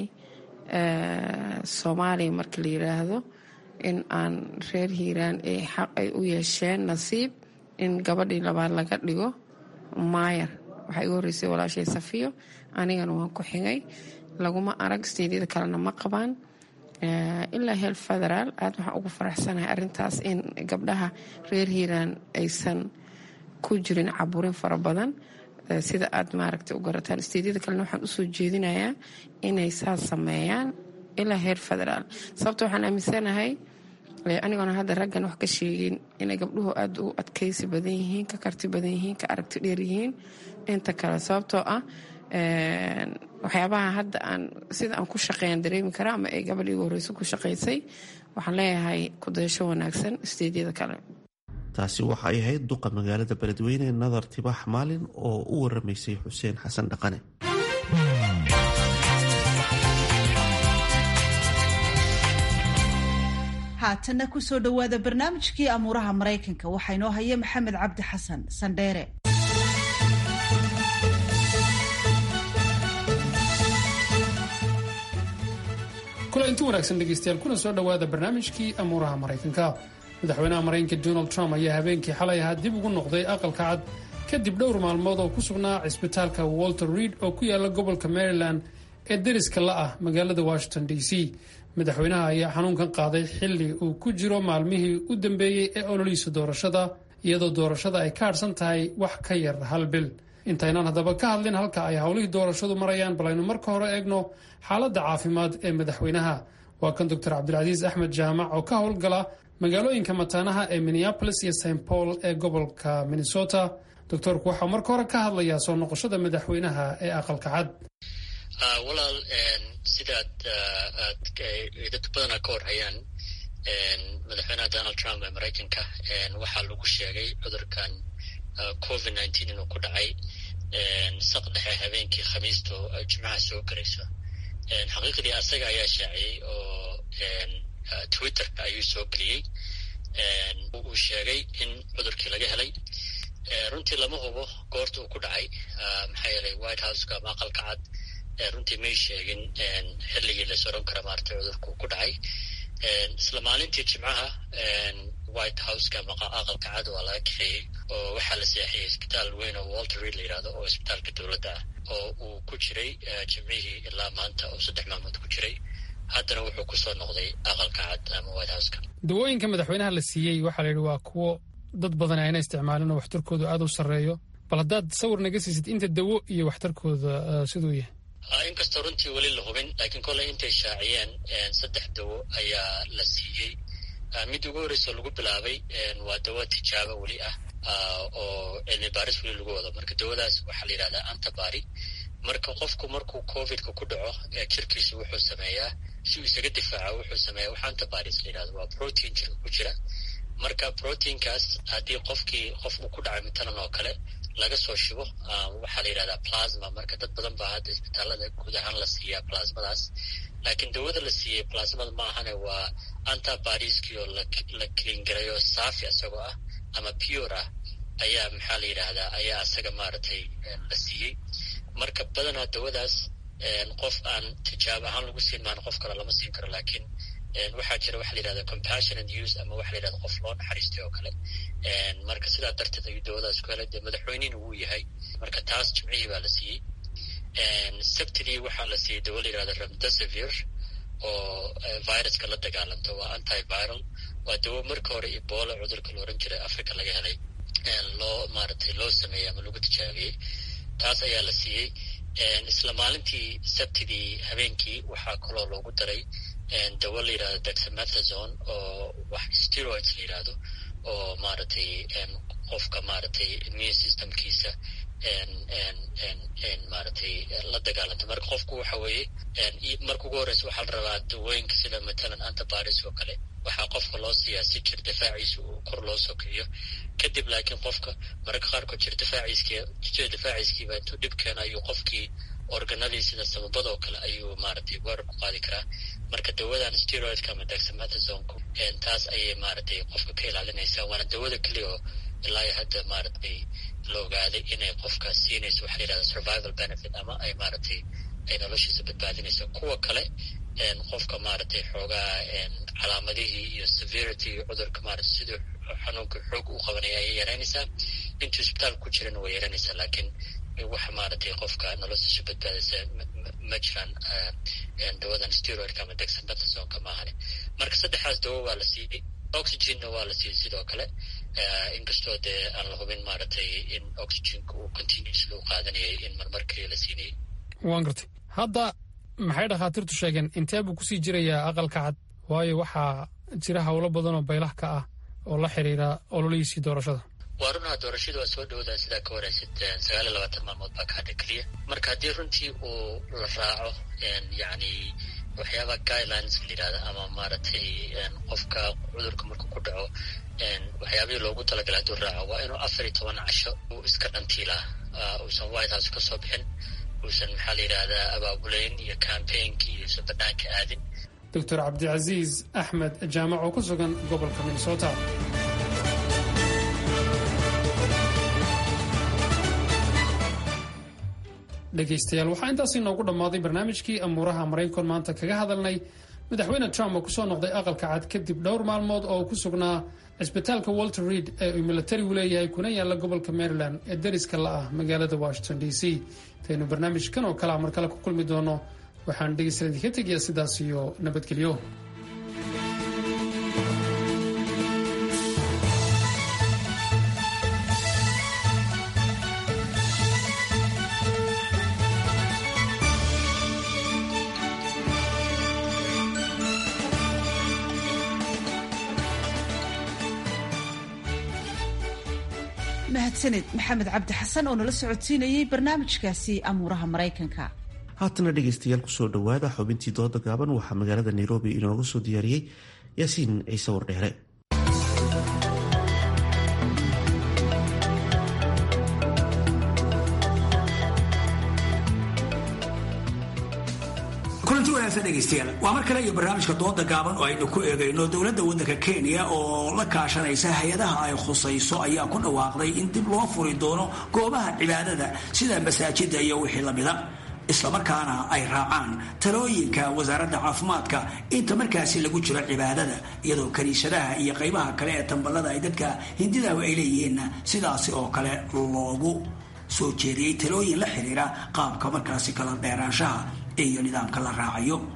soomaaliya marka la yiraahdo in aan reer hiiraan ay xaq ay u yeesheen nasiib in gabadhii labaad laga dhigo maayar waxaa igu horreysay walaashay safiyo anigana waan ku xigay laguma arag steedyada kalena ma qabaan ilaa heel federaal aada waxaan ugu faraxsanahay arintaas in gabdhaha reer hiiraan aysan ku jirin caburin fara badan sida aad maaragtay u garataan steedyada kalena waxaan usoo jeedinayaa inay saas sameeyaan ilaa heer federaal sababta waxaan aaminsanahay anigoona hadda raggan wax ka sheegin inay gabdhuhu aada u adkaysi badan yihiin ka karti badan yihiin ka aragti dheer yihiin inta kale sababtoo ah waxyaabaha hadda aan sida aan ku shaqeeyan dareemi karaa ama ay gabadh igu horeyso ku shaqaysay waxaan leeyahay kudayasho wanaagsan steedyada kale taasi waxa ay ahayd duqa magaalada beledweyne nadar tibaax maalin oo u waramaysay xuseen xasan dhaqane haatanna kusoo dhowaada barnaamijkii amuuraha maraykanka waxaa inoo haya maxamed cabdi xasan sandheere kula inti wanaagsan dhegaystayaal kuna soo dhowaada barnaamijkii amuuraha maraykanka madaxweynaha maraykanka donald trump ayaa habeenkii xalay ahaa dib ugu noqday aqalka cad kadib dhowr maalmood oo ku sugnaa cisbitaalka walter reid oo ku yaala gobolka maryland ee deriska la ah magaalada washington d c madaxweynaha ayaa xanuunkan qaaday xilli uu ku jiro maalmihii u dambeeyey ee ololihiisa doorashada iyadoo doorashada ay ka hadhsan tahay wax ka yar hal bil intaynaan haddaba ka hadlin halka ay howlihii doorashadu marayaan bal aynu marka hore eegno xaaladda caafimaad ee madaxweynaha waa kan doctor cabdilcasiis axmed jaamac oo ka howlgala magaalooyinka mataanaha ee minneapolis iyo st paul ee gobolka minnesota doctorku waxau marka hore ka hadlayaa soo noqoshada madaxweynaha ee aqalka cad walaal sidaad dad badana ka horhayaan madaxweynaha donald trump ee maraykanka waxaa lagu sheegay cudurkan covid nineteen inuu ku dhacay saq dhexe habeenkii khamiisto jimcaha soo garayso xaqiiqdii asaga ayaa shaaciyey oo twitterka ayuu soo geliyey uu sheegay in cudurkii laga helay runtii lama hubo goorta uu ku dhacay maxaa yeelay white houseka ama aqalka cad runtii may sheegin xilligii la soron kara maaragtay cudurka uu ku dhacay isla maalintii jimcaha white houseka ama aqalka cad waa laga kaxeeyey oo waxaa la seexiyey isbitaal weyn oo walter reid la yidhahdo oo isbitaalka dowladda ah oo uu ku jiray jimcihii ilaa maanta oo saddex maalmood ku jiray haddana wuxuu kusoo noqday aqalka cad ama white houseka dawooyinka madaxweynaha la siiyey waxaa la yidhi waa kuwo dad badan ayna isticmaalin oo waxtarkoodu aada u sarreeyo bal haddaad sawir naga siisid inta dawo iyo waxtarkooda siduu yahay inkastoo runtii weli la hubin laakiin kolley intay shaaciyeen saddex dawo ayaa la siiyey mid ugu horreysa lagu bilaabay waa dawo tijaabo weli ah oo cilmi baaris weli lagu wado marka dawadaas waxaa la yidhahdaa antabari marka qofku markuu covidka ku dhaco jirkiisu wuxuu sameeyaa si uu isaga difaaco wuxuu sameeyaa wax antibodies la yidhahdo waa protein jirka ku jira marka proteinkaas haddii qofkii qof uu ku dhacay matalan oo kale laga soo shubo waxaa la yidhahdaa plasma marka dad badan baa hadda isbitaalada guud ahaan la siiyaa plasmadaas laakiin dawada la siiyey plasmada ma ahane waa antibodieskii oo la cleangarayo saafi isagoo ah ama pure ah ayaa maxaa la yidhaahdaa ayaa isaga maaragtay la siiyey marka badanaa dawadaas qof aan tijaab ahaan lagu siin maan qof kale lama siin karo laakiin waxaa jira waxa la yidhahda compassionate use ama waxa la yidhahda qof loo naxariistay oo kale marka sidaa darteed ayuu dawadaas ku helay dee madaxweynihina wuu yahay marka taas jimcihii baa la siiyey sabtidii waxaa la siiyey dawo la yidhahda remdesivir oo viruska la dagaalamta waa antiviral waa dawo marka hore ebola cudurka la oran jiray africa laga helay loo maaragtay loo sameeyey ama lagu tijaabiyey taas ayaa la siiyey isla maalintii sabtidii habeenkii waxaa kaloo loogu daray dawo la yidhahdo dexamethasone oo wax steroids la yidhahdo oo maaragtay qofka maaragtay immune systemkiisa maaragtay la dagaalanta marka qofku waxa weeye marka ugu horreysa waxaa la rabaa dawooyinka sida matalan antibodies oo kale waxaa qofka loo siiyaa si jir difaaciisa uu kor loo soo kiciyo kadib laakiin qofka mararka qaarkood jir difaaciiskii jir difaaciiskiiba intuu dhib keena ayuu qofkii organadii sida sababada oo kale ayuu maaragtay weerar ku qaadi karaa marka dawadan steroidka ama dexamethasonku taas ayay maaragtay qofka ka ilaalinaysaa waana dawada keliya oo ilaa hadda maaragtay la ogaaday inay qofka siinayso waxa la yidhahda survival benefit ama ay maaragtay ay noloshiisa badbaadinayso kuwa kale qofka maaragtay xoogaa calaamadihii iyo severity cudurka maaragtay siduu xanuunka xoog u qabanaya ayay yaraynaysaa intuu isbitaalka ku jirana way yaraynaysaa laakiin wax maaragtay qofka noloshiisa badbaadaysa ma jiraan dawadan steroidka ama dexamethasonka maahane marka saddexdaas dawo waa la siiyey oxygenna waa la siiyey sidoo kale inkastoo dee aan la hubin maaragtay in oxygenka uu continuously u qaadanayay in marmarkii la siinayay waan gartay hadda maxay dhakhaatiirtu sheegeen intee buu kusii jirayaa aqalka cad waayo waxaa jira howlo badan oo baylah ka ah oo la xiriira ololihiisii doorashada waa runaha doorashadu waa soo dhowdaa sidaa ka waraysid sagaal iyo labaatan maalmood baa ka hadha keliya marka haddii runtii uu la raaco yacni waxyaaba guidelines la yidhahda ama maaragtay qofka cudurka markuu ku dhaco waxyaabihii loogu talagalay hadduu raaco waa inuu afar iyo toban casho uu iska dhantiilaa uusan white house ka soo bixin uusan maxaa la yidhahdaa abaabulayn iyo campaignki iyo usan banaanka aadin doctor cabdicasiis axmed jaamac oo ku sugan gobolka minnesota dhegaystayaal waxaa intaasi noogu dhammaaday barnaamijkii amuuraha maraykan maanta kaga hadalnay madaxweyne trump oo kusoo noqday aqalka cad kadib dhowr maalmood oo ku sugnaa cisbitaalka walter reid ee uu milatarigu leeyahay kuna yaalla gobolka maryland ee dariska la ah magaalada washington d c intaynu barnaamijkan oo kalea mar kale ku kulmi doono waxaan dhegaystayaal idinka tegayaa sidaas iyo nabadgelyo mahadsaned maxamed cabdi xasan oo nala socodsiinayay barnaamijkaasi amuuraha maraykanka haatana dhegaystayaal kusoo dhowaada xubintii dooda gaaban waxaa magaalada nairobi inooga soo diyaariyey yaasiin ciise wardheere kulanti wanaagsan dhegaystayaal waa mar kale iyo barnaamijka dooda gaaban oo aynu ku eegayno dowladda waddanka kenya oo la kaashanaysa hay-adaha ay khusayso ayaa ku dhawaaqday in dib loo furi doono goobaha cibaadada sida masaajida iyo wixii lamida islamarkaana ay raacaan talooyinka wasaaradda caafimaadka inta markaasi lagu jiro cibaadada iyadoo kaniisadaha iyo qaybaha kale ee tamballada ay dadka hindidahu ay leeyihiinna sidaasi oo kale loogu soo jeediyey talooyin la xiriira qaabka markaasi kala dheeraanshaha iyo nidaamka la raacayo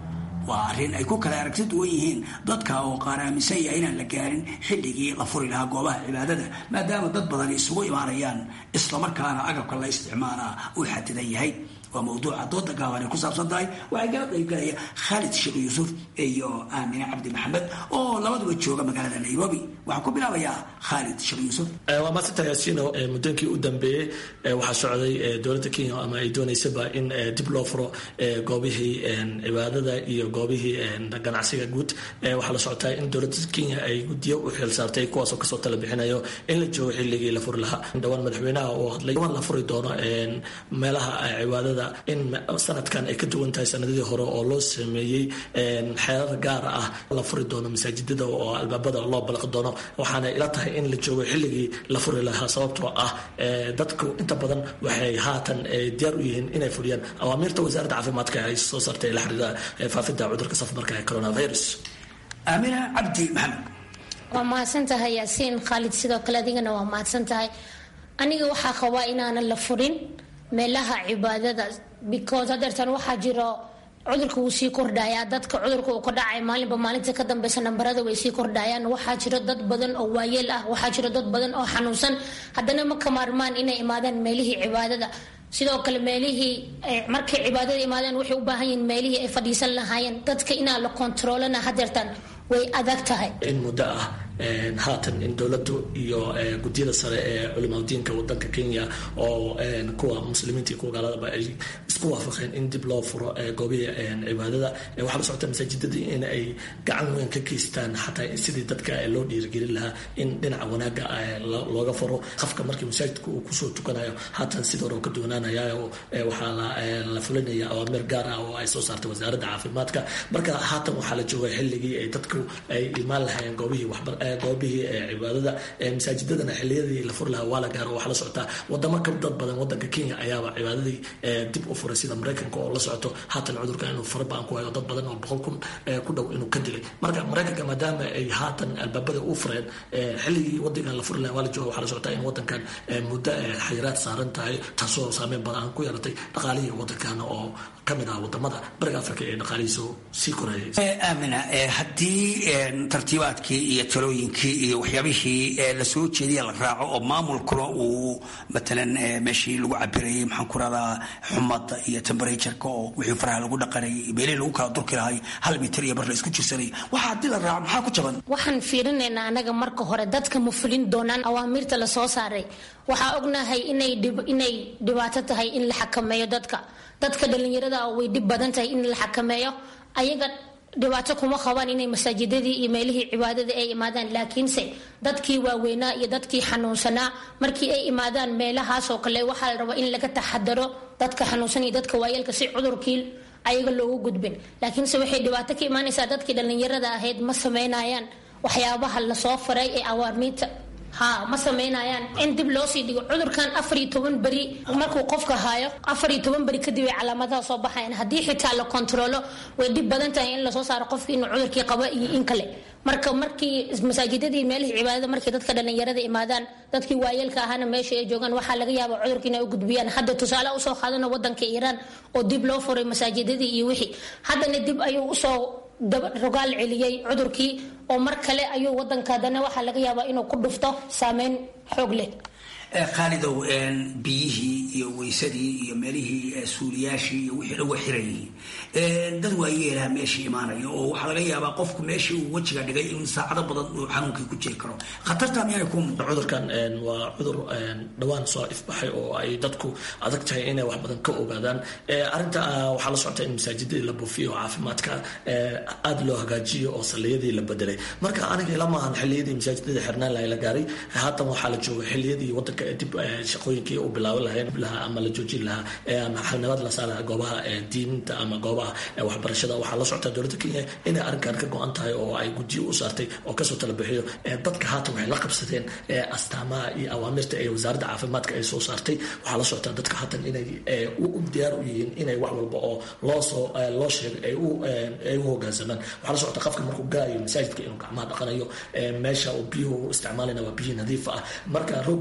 waa arrin ay ku kala aragti duwan yihiin dadka oo qaar aaminsan yahay inaan la gaarin xilligii la furi lahaa goobaha cibaadada maadaama dad badan isugu imaanayaan islamarkaana agabka la isticmaalaa uu xadidan yahay waa mawduuca dooda gaaban ay ku saabsan tahay waxaa kala qaybgalaya khaalid sheekh yuusuf iyo aamine cabdi maxamed oo labaduba jooga magaalada nairobi waxaan ku bilaabayaa khaalid sheekh yuusuf waa maasanta yaasiino muddooyinkii u dambeeyey waxaa socday dowladda kenya ama ay doonaysaba in dib loo furo goobihii cibaadada iyo goobihii ganacsiga guud waxaa la socotaa in dowladda kenya ay guddiyo u xil saartay kuwaasoo kasoo tala bixinayo in la joogo xilligii la furi lahaa dhowaan madaxweynaha oo hadlay waan la furi doono meelaha cibaadada in sanadkan ay ka duwan tahay sanadadii hore oo loo sameeyey xeerar gaara ah la furi doono masaajidada oo albaabada loo balaqi doono waxaana ila tahay in la joogo xilligii la furi lahaa sababtoo ah dadku inta badan waxay haatan diyaar u yihiin inay fuliyaan awaamiirta wasaaradda caafimaadka ay soo saartay la xiriira faafidda cudurka safmarka ee coronavirus aamina cabdi maxamed waa mahadsan tahay yaasiin khaalid sidoo kale adigana waa mahadsan tahay aniga waxaa qabaa inaanan la furin meelaha cibaadada because hadeertan waxaa jiro cudurka wuu sii kordhayaa dadka cudurka uu ka dhacay maalinba maalinta ka dambeysa nambarada way sii kordhayaan waxaa jiro dad badan oo waayeel ah waxaa jiro dad badan oo xanuunsan haddana ma ka maarmaan inay imaadaan meelihii cibaadada sidoo kale meelihii markay cibaadada imaadaan waxay u baahan yihiin meelihii ay fadhiisan lahaayeen dadka inaa la kontaroolana hadeertan way adag tahay in muddo ah haatan in dowladdu iyo guddiyada sare ee culimadiinka wadanka kenya oo kuwa muslimiinta iyo kuwa gaaladaba ay isku waafaqeen in dib loo furo goobihii cibaadada waxaa la socota masaajidadii in ay gacan weyn ka geystaan xataa sidii dadka loo dhiirigelin lahaa in dhinaca wanaaga looga furo qafka markii masaajidka uu kusoo tukanayo haatan sida hore oo ka duwanaanaya waxaa la fulinaya awaamir gaar ah oo ay soo saartay wasaaradda caafimaadka marka haatan waxaa la jooga xilligii ay dadku ay imaan lahaayeen goobihii waxbar goobihii cibaadada masaajidadana xiliyadii la furi lahaa waa la gaaro waxaa la socotaa wadamo ka dad badan wadanka kenya ayaaba cibaadadii dib u furay sida maraykanka oo la socoto haatan cudurka inuu farabaan ku hayo dad badan oo boqol kun ku dhow inuu ka dilay marka maraykanka maadaama ay haatan albaabada u fureen xilligii wadankan la furi lahaa waa la jooga waxaa la socotaa in wadankan muddo xayiraad saaran tahay taasoo saameyn badan ku yeelatay dhaqaalihii wadankan oo kamid ah wadamada bariga africa ee dhaqaalihiisu sii korayay aamina haddii tartiibaadkii iyo talooyinkii iyo waxyaabihii lasoo jeediya la raaco oo maamulkuna uu matalan meeshii lagu cabirayay maxaan ku radaa xumada iyo temberatureka oo wixii faraha lagu dhaqanayay meelihii lagu kala durki lahay hal mitir iyo bar la isku jirsanay waxa haddii la raaco maxaa ku jaban waxaan fiirinaynaa anaga marka hore dadka ma fulin doonaan awaamiirta lasoo saaray waxaa ognahay inay dhibaato tahay in la xakameeyo dadka dadka dhalinyarada way dhib badan tahay in la xakameeyo ayaga dhibaato kuma qabaan inay masaajidadii iyo meelihii cibaadada ay imaadaan laakiinse dadkii waaweynaa iyo dadkii xanuunsanaa markii ay imaadaan meelahaasoo kale waxaa la rabaa in laga taxadaro dadka xanuunsan iyo dadka waayeelka si cudurkii ayaga loogu gudbin laakiinse waxay dhibaato ka imaanaysaa dadkii dhallinyarada ahayd ma sameynayaan waxyaabaha lasoo faray ee awaarmiinta ha ma sameynayaan in dib loo sii dhigo cudurkan afar iyo toban beri markuu qofka haayo afar iyo toban beri kadib ay calaamadaha soo baxayan haddii xitaa la kontaroolo way dhib badan tahay in lasoo saaro qofki inuu cudurkii qabo iyo in kale marka markii masaajidadii meelihii cibaadada markii dadka dhallinyarada imaadaan dadkii waayeelka ahaana meesha ay joogaan waxaa laga yaaba cudurka inay u gudbiyaan hadda tusaale usoo qaadana wadanka iiraan oo dib loo furay masaajidadii iyo wixii haddana dib ayuu usoo rogaal celiyey cudurkii oo mar kale ayuu wadanka haddana waxaa laga yaabaa inuu ku dhufto saameyn xoog leh khaalidow biyihii iyo weysadii iyo meelihii suuliyaashii iyo wixii dhan waa xiran yihiin dad waayeelaha meeshii imaanaya oo waxaa laga yaabaa qofku meeshii uu wejiga dhigay in saacado badan uu xanuunkii ku jiri karo khatarta miyaanay ku muuqan cudurkan waa cudur dhowaan soo ifbaxay oo ay dadku adag tahay inay wax badan ka ogaadaan arrinta waxaa la socota in masaajidadii la buufiyo oo caafimaadka aada loo hagaajiyo oo salliyadii la bedelay marka aniga ila maahan xilliyadii masaajidadii xirnaan lahay la gaaray haatan waxaa la jooga xilliyadii wadanka dib shaqooyinkii u bilaaban lahayn lahaa ama la joojin lahaa ama xalnimad la saara goobaha diinta ama goobaha waxbarashada waxaa la socota dowladda kenya inay arrinkan ka go-an tahay oo ay guddiyo u saartay oo kasoo tala bixiyo dadka haatan waxay la qabsadeen astaamaha iyo awaamirta ee wasaaradda caafimaadka ay soo saartay waxaa la socota dadka haatan inay u diyaar u yihiin inay wax walba oo loosoo loo sheegay ay u hogaansamaan waxaa la socota qofka markuu gaayo masaajidka inuu gacmaha dhaqanayo meesha uu biyuhu isticmaalayna waa biyo nadiif ah marka roogkii iyo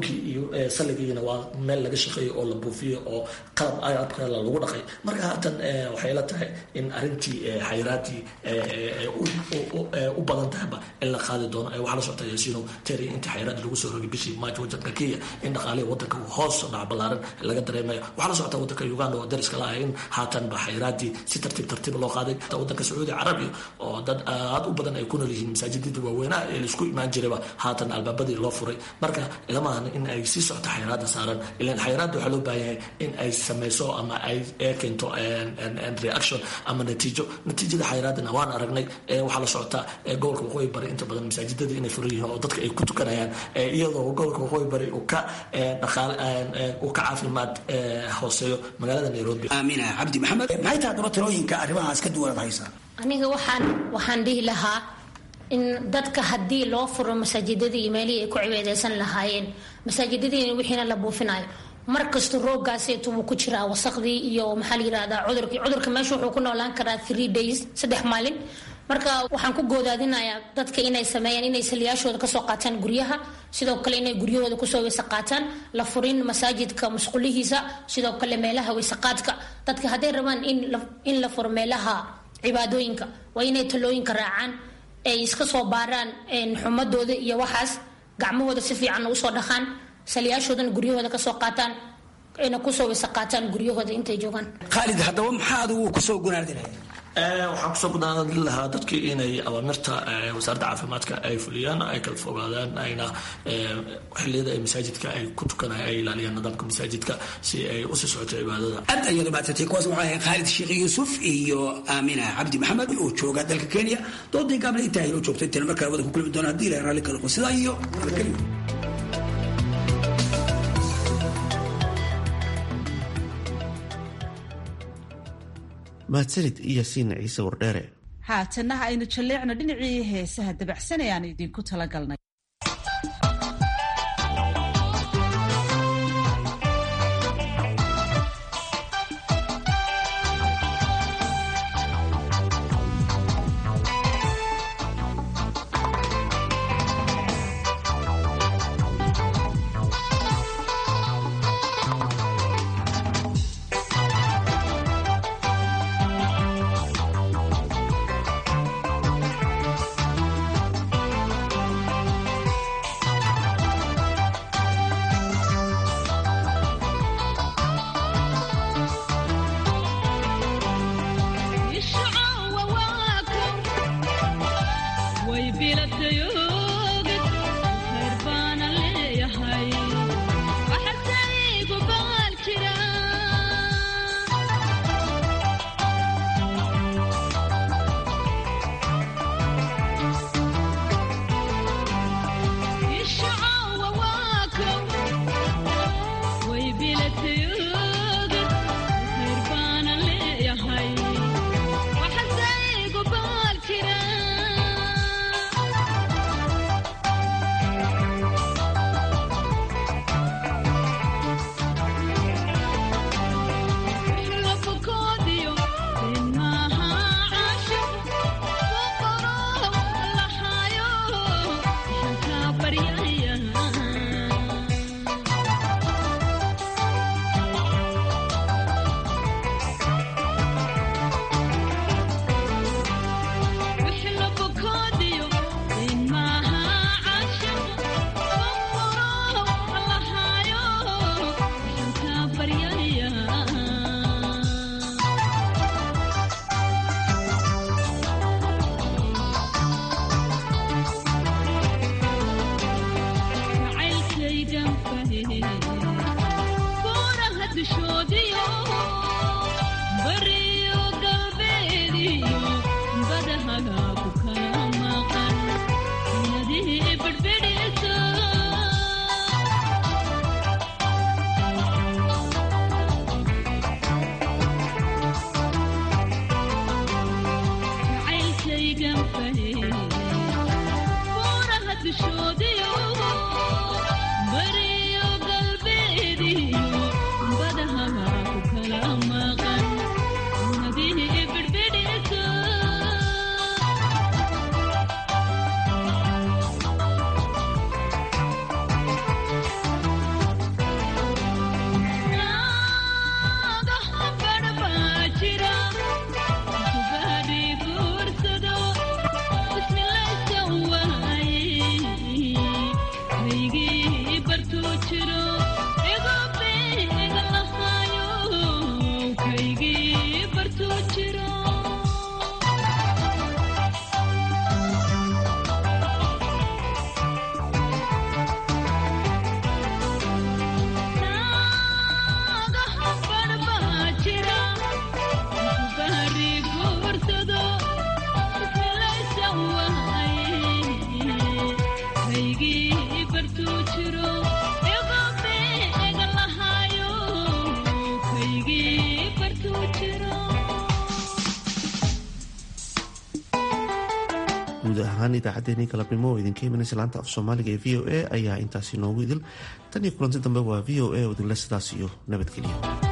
salligiina waa meel laga shaqeeyo oo la buufiyo oo qalab agabka lagu dhaqay marka haatan waxay la tahay in arrintii xayiraadii u badan tahayba in la qaadi doono waxaa la socota yaasiino teri intii xayiraadii lagu soo rogay bishii maajo wadanka kenya in dhaqaalihii wadanka uu hoos dhac ballaaran laga dareemayo waxaa la socota wadanka uganda oo dariska la ah in haatan ba xayiraadii si tartiib tartiib loo qaaday wadanka sacuudi carabiya oo dad aad u badan ay ku nool yihiin masaajidadii waaweynaha ee laisku imaan jirayba haatan albaabadii loo furay marka ilamahan in ay sii socto xayiraada saaran ilan xayiraada waxaa loo baahan yahay in ay sameyso ama ay keento reaction ama natiijo natiijada xayiraadana waan aragnay waxaa la socotaa gobolka waqooyi bari inta badan masaajidada inay furan yihiin oo dadka ay ku tukanayaan iyadoo gobolka waqooyi bari uu ka dhaqaal uu ka caafimaad hooseeyo magaalada nairobi aamina cabdi maxamed maxay tahay daba talooyinka arrimahaas ka duwanaad haysaa aniga waxaan waxaan dhihi lahaa in dadka haddii loo furo masaajidadii iyo meelihii ay ku cibaadeysan lahaayeen masaajidadii wixiina la buufinayo markasta roogaaseetu wuu ku jiraa wasaqdii iyo maxaa la yirahdaa cudurkii cudurka meesha wuxuu ku noolaan karaa three days saddex maalin marka waxaan ku goodaadinayaa dadka inay sameeyaan inay saliyaashooda kasoo qaataan guryaha sidoo kale inay guryahooda kusoo weyse qaataan la furin masaajidka musqulihiisa sidoo kale meelaha weysaqaadka dadka hadday rabaan in la furo meelaha cibaadooyinka waa inay talooyinka raacaan ay iska soo baaraan xumadooda iyo waxaas gacmahooda si fiican usoo dhaqaan saliyaashoodana guryahooda kasoo qaataan ayna kusoo weyse qaataan guryahooda intay joogaan khaalid haddaba maxaa adigu kusoo gunaardinaya waxaan kusoo gudaanadin lahaa dadkii inay awaamirta wasaaradda caafimaadka ay fuliyaan ay kala fogaadaan ayna xiliyada ay masaajidka ay ku tukanaya ay ilaaliyaan nidaamka masaajidka si ay usii socoto cibaadada aad ayaad umahadsantay kuwaas waxaa ahayd khaalid sheekh yuusuf iyo aamina cabdi maxamed oo jooga dalka kenya doodii gaabna intaa inoo joogto intayna markaa wada ku kulmi doona haddii ilahay raalli kala qo sidaa iyo nabadgelyo mahadsanid yaasiin ciise wardheere haatanaha aynu jalleecno dhinacii heesaha dabacsan ee aan idinku talagalnay guud ahaan idaacaddeenii galabnimo oo idinka imanaysa laanta af soomaaliga ee v o a ayaa intaasi noogu idil tan iyo kulanti dambe waa v o a oo idinle sidaas iyo nabadgelyo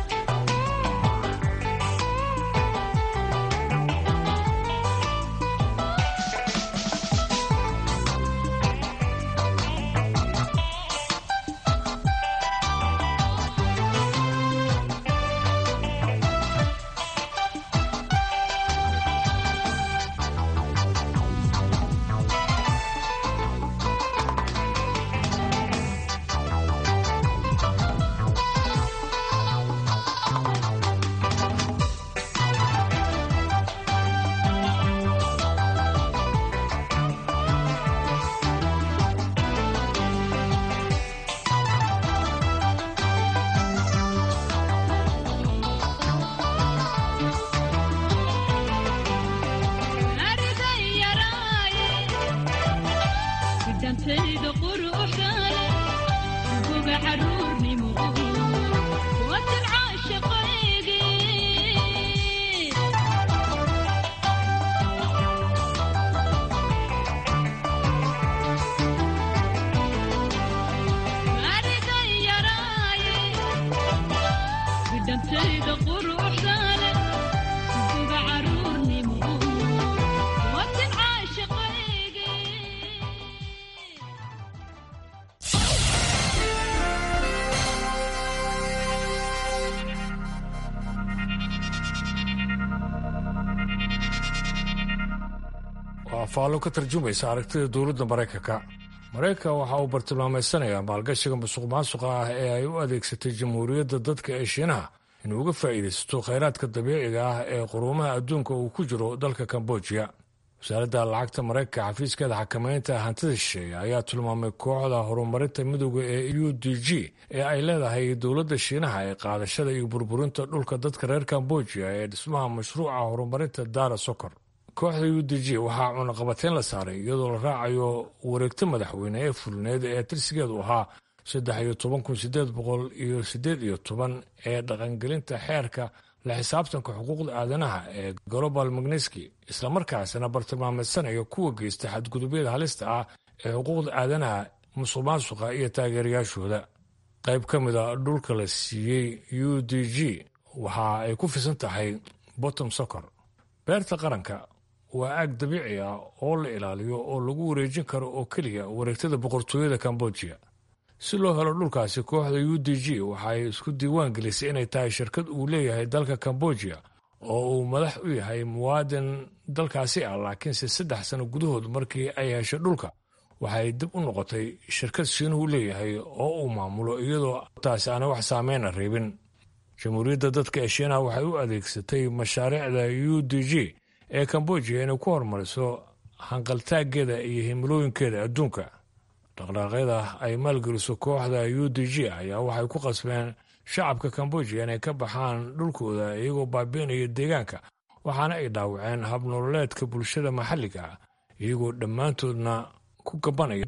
waa faallo ka tarjumaysa aragtida dowladda maraykanka maraykanka waxa uu bartilmaameysanayaa maalgashiga musuq maasuqa ah ee ay u adeegsatay jamhuuriyadda dadka ee shiinaha inuu uga faa'iidaysato khayraadka dabiiciga ah ee quruumaha adduunka uu ku jiro dalka kambojiya wasaaradda lacagta maraykanka xafiiskeeda xakamaynta hantida shisheeye ayaa tilmaamay kooxda horumarinta midooda ee u d g ee ay leedahay dowladda shiinaha ee qaadashada iyo burburinta dhulka dadka reer kambojiya ee dhismaha mashruuca horumarinta daara sokor kooxda u d g waxaa cunaqabateyn la saaray iyadoo la raacayo wareegto madaxweyne ee fulneed ee tirsigeedu ahaa saddex iyo toban kun sideed boqol iyo sideed iyo toban ee dhaqangelinta xeerka la xisaabtanka xuquuqda aadanaha ee global magneski islamarkaasina bartilmaameedsanaya kuwa geysta xadgudubyada halista ah ee xuquuqda aadanaha musuq maasuqa iyo taageerayaashooda qayb ka mid a dhulka la siiyey u d g waxa ay ku fisan tahay bottom socor beerta qaranka waa aag dabiici ah oo la ilaaliyo oo lagu wareejin karo oo keliya wareegtada boqortooyada kambojiya si loo helo dhulkaasi kooxda u d g waxaay isku diiwaan gelisay inay tahay shirkad uu leeyahay dalka kambojiya oo uu madax u yahay muwaadin dalkaasi ah laakiinse saddex sano gudahood markii ay heshay dhulka waxay dib u noqotay shirkad shiinuhu leeyahay oo uu maamulo iyadoo taasi aana wax saameyna reebin jamhuuriyadda dadka ee shiinaha waxay u adeegsatay mashaariicda u d g ee kambojiya inay ku horumariso hanqaltaaggeeda iyo himilooyinkeeda adduunka dhaqdhaaqyada ay maalgeliso kooxda u d g ayaa waxay ku qasbeen shacabka kambojiya inay ka baxaan dhulkooda iyagoo baabi'inaya deegaanka waxaana ay dhaawaceen habnololeedka bulshada maxalliga ah iyagoo dhammaantoodna ku gabanaya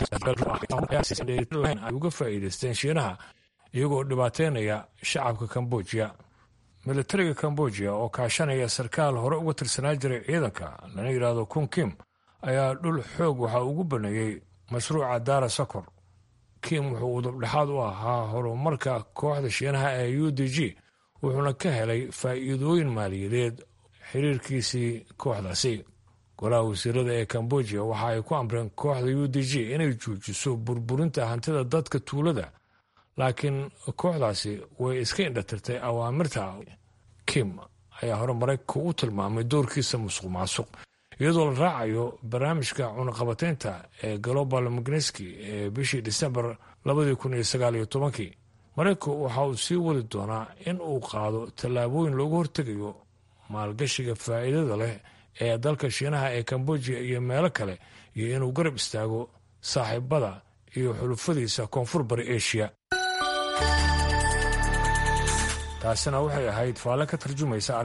ay uga faa'iidaysteen shiinaha iyagoo dhibaateynaya shacabka kambojiya militariga kambojiya oo kaashanaya sarkaal hore uga tirsanaa jiray ciidanka lana yidhaahdo kun kim ayaa dhul xoog waxa ugu baneeyey mashruuca daara sokor kim wuxuu udubdhexaad u ahaa horumarka kooxda shiinaha ee u d g wuxuuna ka helay faa'iidooyin maaliyadeed xiriirkiisii kooxdaasi golaha wasiirada ee kambojiya waxa ay ku amreen kooxda u d g inay joojiso burburinta hantida dadka tuulada laakiin kooxdaasi way iska indhatirtay awaamirta kim ayaa hore maraykanka u tilmaamay doorkiisa musuq maasuq iyadoo la raacayo barnaamijka cunaqabateynta ee global magneski ee bishii disembar labadii kun iyo sagaal iyo tobankii maraykanku waxa uu sii wadi doonaa in uu qaado tallaabooyin loogu hortegayo maalgashiga faa'iidada leh ee dalka shiinaha ee kambojiya iyo meelo kale iyo inuu garab istaago saaxiibada iyo xulufadiisa koonfur bari eshiya taasina waxay ahayd faalle ka tarjumaysa